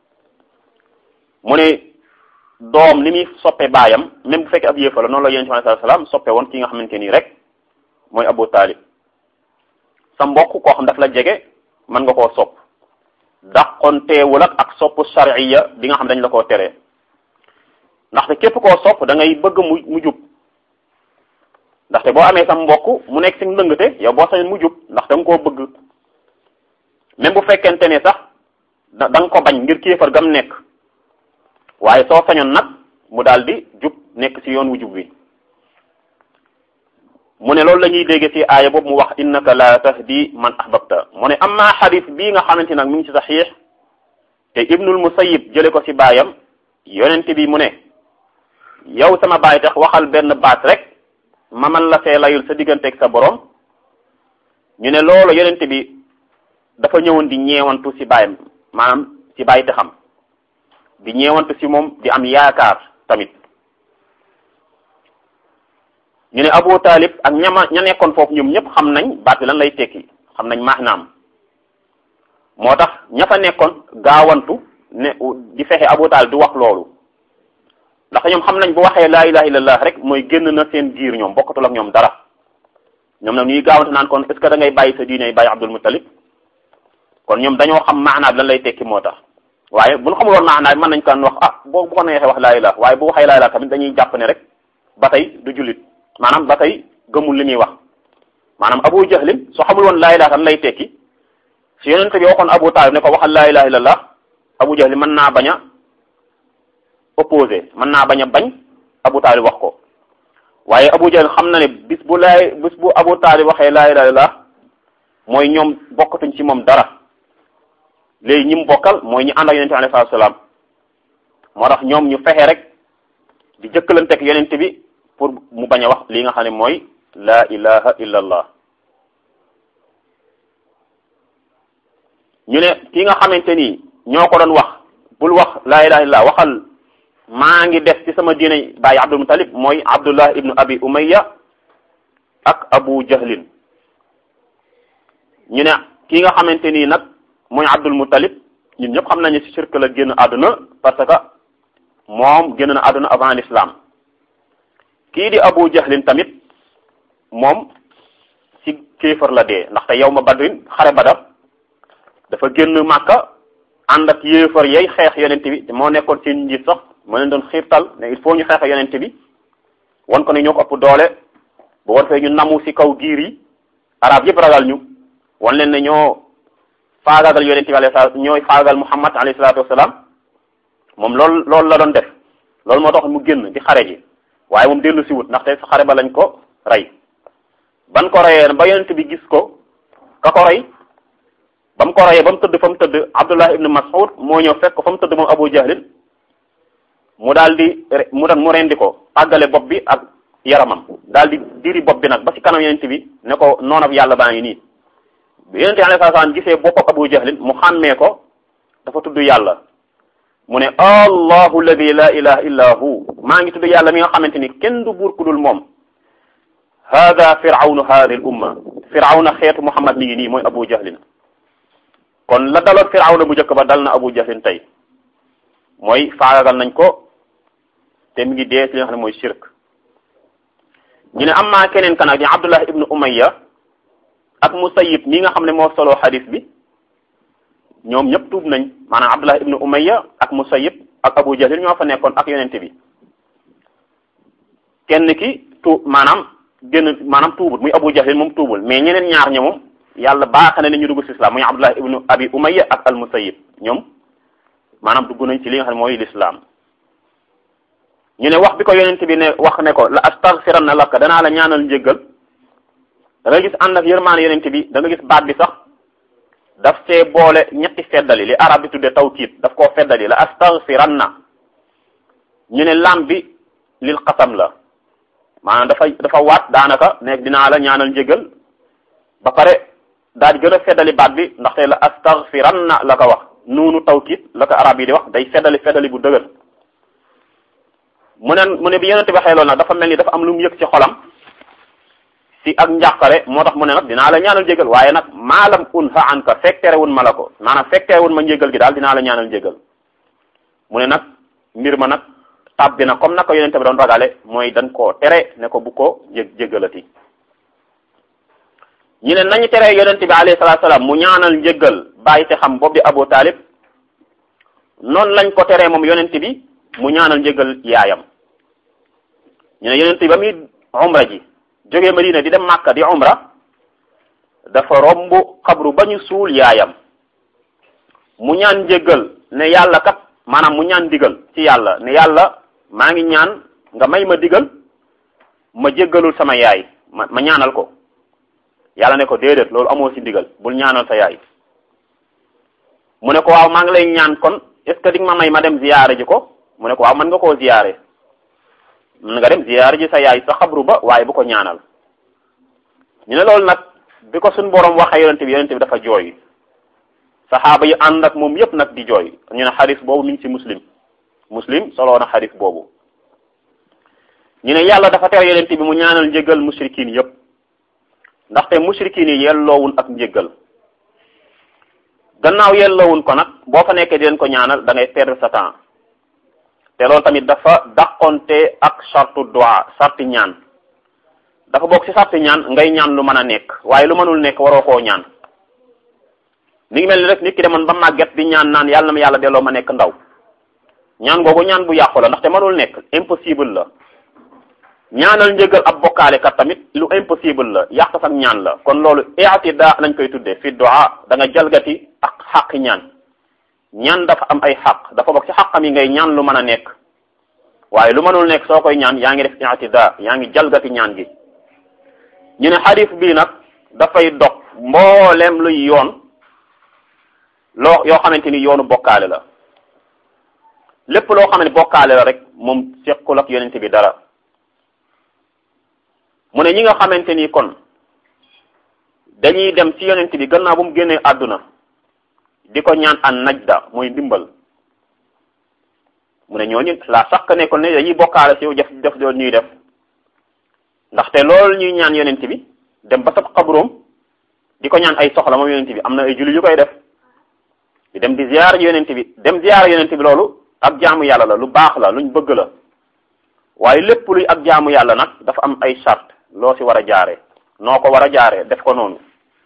mu ne doom ni muy soppe baayam même bu fekkee ab yéefar la noonu la yonent bi alayhi salaam soppe woon ki nga xamante nii rek mooy Abu Talib sa mbokk koo xam daf la jege mën nga koo sopp dàqonteewul ak ak sopp shar'iyya bi nga xam dañ la koo teree ndaxte képp koo sopp da ngay bëgg mu mu jub ndaxte boo amee sa mbokk mu nekk si ndëngate yow boo sañoon mu jub ndax da nga koo bëgg même bu fekkente ne sax da nga ko bañ ngir kéefar gam nekk waaye soo sañoon nag mu daal di jub nekk ci yoon wu jub wi mu ne loolu la ñuy dégg ci aaya boobu mu wax innaka la tahdi man ahbabta mu ne amma xadis bii nga xamante nag mi ngi ci saxiix te ibnul musayib jële ko ci baayam yonent bi mu ne yow sama baay tax waxal benn baat rek ma man la fee layul sa digganteeg sa borom ñu ne loolu yonent bi dafa ñëwoon di ñeewantu ci baayam maanaam ci baay te xam di ñeewantu ci moom di am yaakaar tamit ñu ne Abu Talib ak ñama ña nekkoon foofu ñoom ñëpp xam nañ baat bi lan lay tekki xam nañ maanaam moo tax ña fa nekkoon gaawantu ne di fexe Abu Talib di wax loolu ndax ñoom xam nañ bu waxee laa ilaha illallah rek mooy génn na seen giir ñoom bokkatul ak ñoom dara ñoom nag ñuy gaawante naan kon est ce que da ngay bàyyi sa diine bàyyi Abdul Muttalib kon ñoom dañoo xam maanaa bi lan lay tekki moo tax waaye bu ñu xamul woon maanaa bi mën nañ kan wax ah boo bu ko neexee wax laa ilaha waaye bu waxee laa ilaha tamit dañuy jàpp ne rek ba tey du jullit maanaam ba tey gëmul li muy wax maanaam Abu Jahlin soo xamul woon laa ilaha lan lay tekki si yonente bi waxoon Abu Talib ne ko waxal laa ilaha illallah Abu Jahlin mën naa bañ a opposé mën naa bañ a bañ Abu Talib wax ko waaye Abu Jahl xam na ne bis bu laay bis bu Abu Talib waxee laa ilaha illallah mooy ñoom bokkatuñ ci moom dara léegi ñi mu bokkal mooy ñi ànd ak yonente bi alayhi salaam moo tax ñoom ñu fexe rek di jëkkalanteeg yonente bi pour mu bañ a wax li nga xam ne mooy laa ilaha illallah ñu ne ki nga xamante ni ñoo ko doon wax bul wax laa ilaha illallah waxal maa ngi des ci sama diine bàyyi Abdul Muttalib mooy Abdullah ibnu Abi Umayya ak Abu Jahlin ñu ne ki nga xamante nii nag mooy Abdul Muttalib ñun ñëpp xam nañu ci shirk la génn àdduna parce que moom génn na àdduna avant l'islam kii di Abu Jahlin tamit moom ci kéefar la dee ndaxte yow ma badrin xare badar dafa génn Màkka ànd ak yéefar yay xeex yonent bi moo nekkoon seen njiit sax moo leen doon xiirtal ne il faut ñu xeex yonent bi won ko ne ñoo ko ëpp doole bu war fee ñu namu ci kaw giir yi arab yëpp ragal ñu wan leen ne ñoo faagaagal yonent bi alayhi salaatu ñooy faagaagal Muhammad alayhi salaatu wasalaam moom loolu loolu la doon def loolu moo tax mu génn di xare ji waaye moom dellu si wut ndaxte sa xare ba lañ ko rey ban ko reyee ba yonent bi gis ko ka ko rey ba mu ko reyee ba mu tëdd fa mu tëdd Abdullah ibn Mas'ud moo ñëw fekk ko fa mu tëdd moom Abu Jahlin mu daal di mu doon mu rendi ko àggale bopp bi ak yaramam daal di diri bopp bi nag ba ci kanam yonent bi ne ko noonu ak yàlla baa ngi nii yonent bi alayhi salaam gisee boppam Abu Jahlin mu xàmmee ko dafa tudd yàlla mu ne allahu alladi la ilaha illa hu maa ngi tudd yàlla mi nga xamante ni kenn du buur ku dul moom hada firawnu hadi l umma firawna xeetu muhammad mi ngi nii mooy Abu Jahlin kon la daloon firawna bu njëkk ba dal na Abu Jahlin tey mooy faagagal nañ ko te mi ngi dee ci li nga xam ne mooy shirk ñu ne am maa keneen kan ak di Abdullah ibnu Umayya ak Musayyib mi nga xam ne moo solo xadis bi ñoom ñëpp tuub nañ maanaam Abdullah ibnu Umayya ak Musayyib ak Abu Jahl ñoo fa nekkoon ak yonente bi kenn ki tuub maanaam génn maanaam tuubul muy Abu Jahl moom tuubul mais ñeneen ñaar ña moom yàlla baax na ne ñu dugg ci islam muy Abdullah ibnu Abi Umayya ak al Musayyib ñoom maanaam dugg nañ ci li nga xam ne mooy l'islam ñu ne wax bi ko yonente bi ne wax ne ko la astaghfiranna laka danaa la ñaanal njéggal da nga gis ànd ak yërmaane yonente bi da nga gis baat bi sax daf see boole ñetti feddali li arab bi tudde tawkiid daf koo feddali la astaghfiranna ñu ne lam bi lil qasam la maanaam dafa dafa waat daanaka ne dinaa la ñaanal njégal ba pare daal di gën a feddali baat bi ndaxte la astaghfiranna la ko wax nuunu tawkiid la ko arab yi di wax day feddali feddali bu dëgër mu ne mu ne bi yonente bi waxee loolu nag dafa mel ni dafa am lu mu yëg ci xolam si ak njàqare moo tax mu ne nag dinaa la ñaanal jégal waaye nag maalam unha anka fekk terewun ma la ko maanaam fekk terewun ma njégal gi daal dinaa la ñaanal jégal mu ne nag mbir ma nag tàbbi na comme nag ko yonente bi doon ragale mooy dañ koo tere ne ko bu ko jég jégalati ñu ne nañu tere yonente bi alayhi salaatu salaam mu ñaanal njégal bàyyi te xam boobu di Abu Talib noonu lañ ko teree moom yonente bi mu ñaanal njégal yaayam ñu ne yonente bi ba muy umra ji jógee Madina di dem Màkka di umra dafa romb xabru ba ñu suul yaayam mu ñaan njéggal ne yàlla kat maanaam mu ñaan digal ci yàlla ne yàlla maa ngi ñaan nga may ma digal ma jéggalul sama yaay ma ma ñaanal ko yàlla ne ko déedéet loolu amoo ci digal bul ñaanal sa yaay mu ne ko waaw maa ngi lay ñaan kon est ce que di nga ma may ma dem ziyaare ji ko mu ne ko waaw mën nga koo ziyaare mën nga dem ziyaare ji sa yaay sa xabru ba waaye bu ko ñaanal ñu ne loolu nag bi ko suñ borom waxee yonente bi yonente bi dafa jooy saxaaba yi ànd ak moom yépp nag di jooy ñu ne xadis boobu mi ngi ci muslim muslim soloo na xadis boobu ñu ne yàlla dafa tere yonente bi mu ñaanal njëgal mushrikin yépp ndaxte mushrikin yi yelloowun ak njëgal gannaaw yelloowun ko nag boo fa nekkee di leen ko ñaanal da ngay perdre sa temps te loolu tamit dafa dàqonte ak sartu dua sarti ñaan dafa bokk ci sarti ñaan ngay ñaan lu mën a nekk waaye lu mënul nekk waroo koo ñaan mi ngi mel ni rek nit ki demoon ba màgget di ñaan naan yàlla na ma yàlla delloo ma nekk ndaw ñaan googu ñaan bu yàqu la ndaxte mënul nekk impossible la ñaanal njëgal ab bokkaale kat tamit lu impossible la yàq sax ñaan la kon loolu i'tida lañ koy tuddee fi du'a da nga jalgati ak xaqi ñaan ñaan dafa am ay xaq dafa bokk ci xaqam yi ngay ñaan lu mën a nekk waaye lu mënul nekk soo koy ñaan yaa ngi def i'tida yaa ngi jalgati ñaan gi ñu ne xadis bii nag dafay dog mbooleem luy yoon loo yoo xamante ni yoonu bokkaale la lépp loo xam ne bokkaale la rek moom sequl ak yonente bi dara mu ne ñi nga xamante ni kon dañuy dem ci yonent bi gannaaw bu mu génnee àdduna di ko ñaan an najda mooy ndimbal mu ne ñooñu la sax ne kon ne dañuy bokkaale ci def def doon ñuy def ndaxte loolu ñuy ñaan yonent bi dem ba sab xabroom di ko ñaan ay soxla moom yonent bi am na ay julli yu koy def di dem di ziyaar yonent bi dem ziyaar yonent bi loolu ak jaamu yàlla la lu baax la luñ bëgg la waaye lépp luy ak jaamu yàlla nag dafa am ay charte loo ci war a jaare noo ko war a jaaree def ko noonu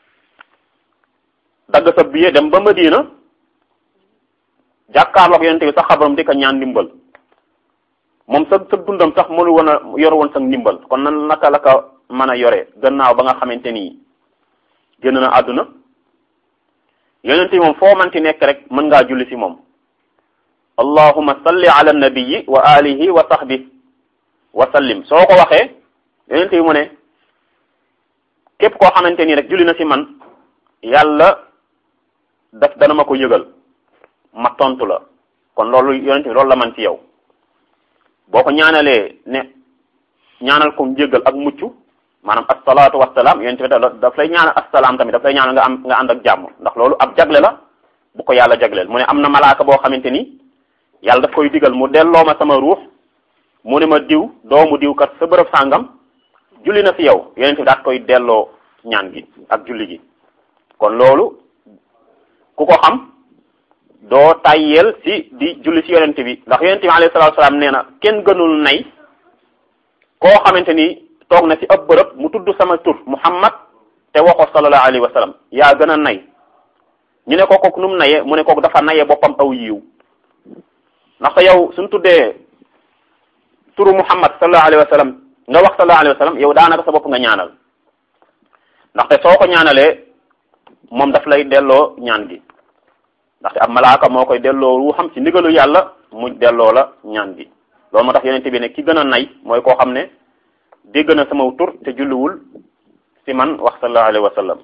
dagg sa billet dem ba Madina jàkkaarloog yonent bi sax xabaram di ko ñaan ndimbal moom sa sa dundam sax mënu woon a yor woon sax ndimbal kon nan naka la ko mën a yore gannaaw ba nga xamante ni génn na àdduna yonent bi moom foo manti nekk rek mën ngaa julli ci moom allahumma salli ala nabiyi wa alihi wa sahbi wa sallim soo ko waxee yonent bi mu ne képp koo xamante ni rek julli na ci man yàlla daf dana ma ko yëgal ma tontu la kon loolu yonent bi loolu la man ci yow boo ko ñaanalee ne ñaanal ko njëgal ak mucc maanaam asalaatu wasalaam yonent bi daf lay ñaanal asalaam tamit daf lay ñaanal nga am nga ànd ak jàmm ndax loolu ab jagle la bu ko yàlla jagleel mu ne am na malaaka boo xamante ni yàlla daf koy digal mu delloo ma sama ruux mu ne ma diw doomu diw kat sa bërëb sàngam julli na fi yow yonent bi daat koy delloo ñaan gi ak julli gi kon loolu ku ko xam doo tayyeel ci di julli ci yonent bi ndax yonent bi alayhi salaatu salaam nee na kenn gënul nay koo xamante ni toog na ci ab bërëb mu tudd sama tur muhammad te waxoo sallallahu alayhi wa sallam yaa gën a nay ñu ne ko kooku nu mu nayee mu ne kooku dafa nayee boppam aw yiw ndaxte yow suñ tuddee turu muhammad sallallahu alayhi wa sallam nga wax sallallahu alayhi wa sallam yow daanaka sa bopp nga ñaanal ndaxte soo ko ñaanalee moom daf lay delloo ñaan gi ndaxte ab malaaka moo koy delloo wu xam ci ndigalu yàlla mu delloo la ñaan gi loolu moo tax yonente bi ne ki gën a nay mooy koo xam ne dégg na sama tur te julliwul ci man wax sallallahu alayhi wa sallam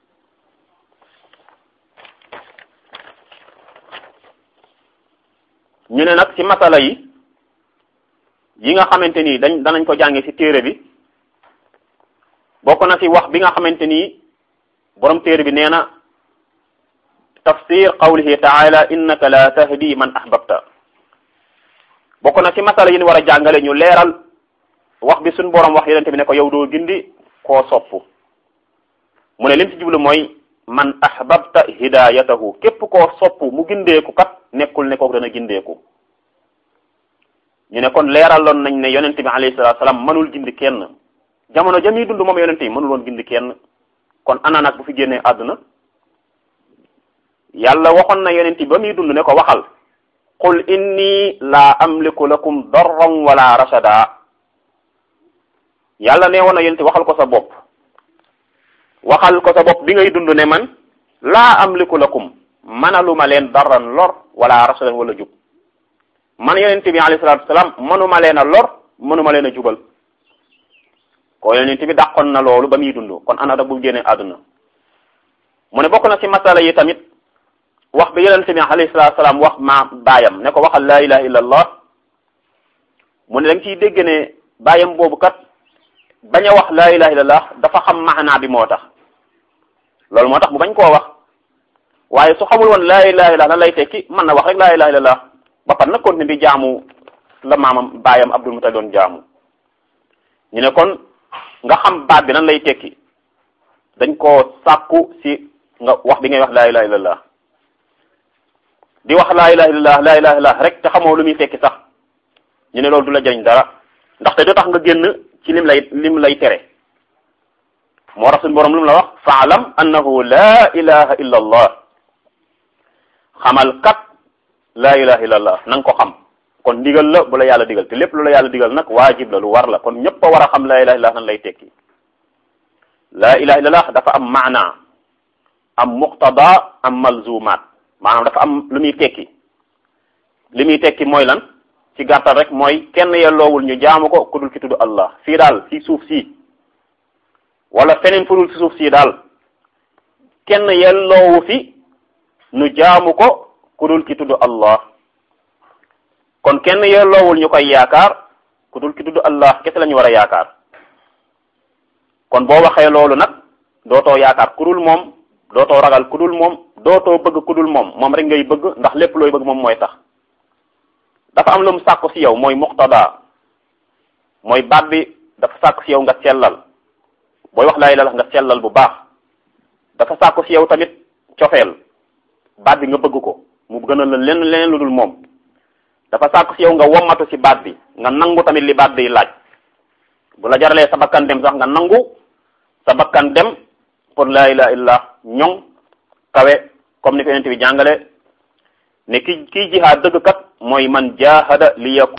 ñu ne nag ci masala yi yi nga xamante ni dañ danañ ko jànge ci téere bi bokk na ci wax bi nga xamante ni borom téere bi nee na tafsir qawlihi taala innaka la tahdi man ahbabta bokk na ci masala yi ñu war a jàngale ñu leeral wax bi suñ borom wax yonente bi ne ko yow doo gindi koo sopp mu ne lim ci jublu mooy man ahbabta hidayatahu képp koo sopp mu gindeeku kat nekkul ne kooku dana gindeeku ñu ne kon leeraloon nañ ne yonente bi alayhi salatu salaam mënul gindi kenn jamono jami dund moom yonente yi mënul woon gindi kenn kon ana nag bu fi génnee àdduna yàlla waxoon na yonent bi ba muy dund ne ko waxal qul inni la amliku lakum darran wala rashada yàlla ne woon na yonent waxal ko sa bopp waxal ko sa bopp bi ngay dund ne man laa amliku lakum manaluma leen darran lor wala rashadan wala jub man yonent bi alayhi salatu wasalaam manuma leen a lor manuma leen a jubal ko yonent bi dàqoon na loolu ba muy dund kon ana da bu génnee àdduna mu ne bokk na ci masala yi tamit wax bi yonent bi alayhi salatu salaam wax ma baayam ne ko waxal laa ilaha illa allah mu ne da nga ciy dégg ne baayam boobu kat bañ a wax laa ilaha illa allah dafa xam maanaa bi moo tax loolu moo tax mu bañ koo wax waaye su xamul woon laa ilaha illa lan lay tekki mën na wax rek laa ilaha illa allah ba pat nag continuer di jaamu la maamam baayam Abdul Mutalib doon jaamu ñu ne kon nga xam baat bi nan lay tekki dañ koo sàkku si nga wax bi ngay wax laa ilaha illa allah di wax laa ilaha illallah laa ilaha illallah rek te xamoo lu muy tekki sax ñu ne loolu du la jëriñ dara ndaxte du tax nga génn ci lim lay lim lay tere moo tax suñu borom lu mu la wax faalam annahu la ilaha illa allah xamal kat la ilaha illa allah na nga ko xam kon ndigal la bu la yàlla digal te lépp lu la yàlla digal nag waajib la lu war la kon ñëpp a war a xam la ilaha illa allah nan lay tekki la ilaha illa allah dafa am maana am muqtada am malzumaat maanaam dafa am lu muy tekki li muy tekki mooy lan ci gàttal rek mooy kenn yelloowul ñu jaamu ko ku dul ki tudd allah fii daal ci suuf si wala feneen fu dul ci suuf si daal kenn yelloowu fi ñu jaamu ko ku dul ki tudd allah kon kenn yelloowul ñu koy yaakaar ku dul ki tudd allah kese la ñu war a yaakaar kon boo waxee loolu nag dootoo yaakaar ku dul moom dootoo ragal ku dul moom dootoo bëgg ku dul moom moom rek ngay bëgg ndax lépp looy bëgg moom mooy tax dafa am lu mu sàkku ci yow mooy muqtada mooy baat bi dafa sàkku ci yow nga sellal booy wax laa ilaaha nga sellal bu baax dafa sàkku ci yow tamit cofeel baat bi nga bëgg ko mu gënal la lenn leneen lu dul moom dafa sàkku ci yow nga wommatu ci baat bi nga nangu tamit li baat bi laaj bu la jaralee sa bakkan dem sax nga nangu sa bakkan dem pour laa ilaaha illallah ñoŋ kawe comme ni ko yonent bi jàngale ne ki kii jihaad dëgg kat mooy man jaahada li yakun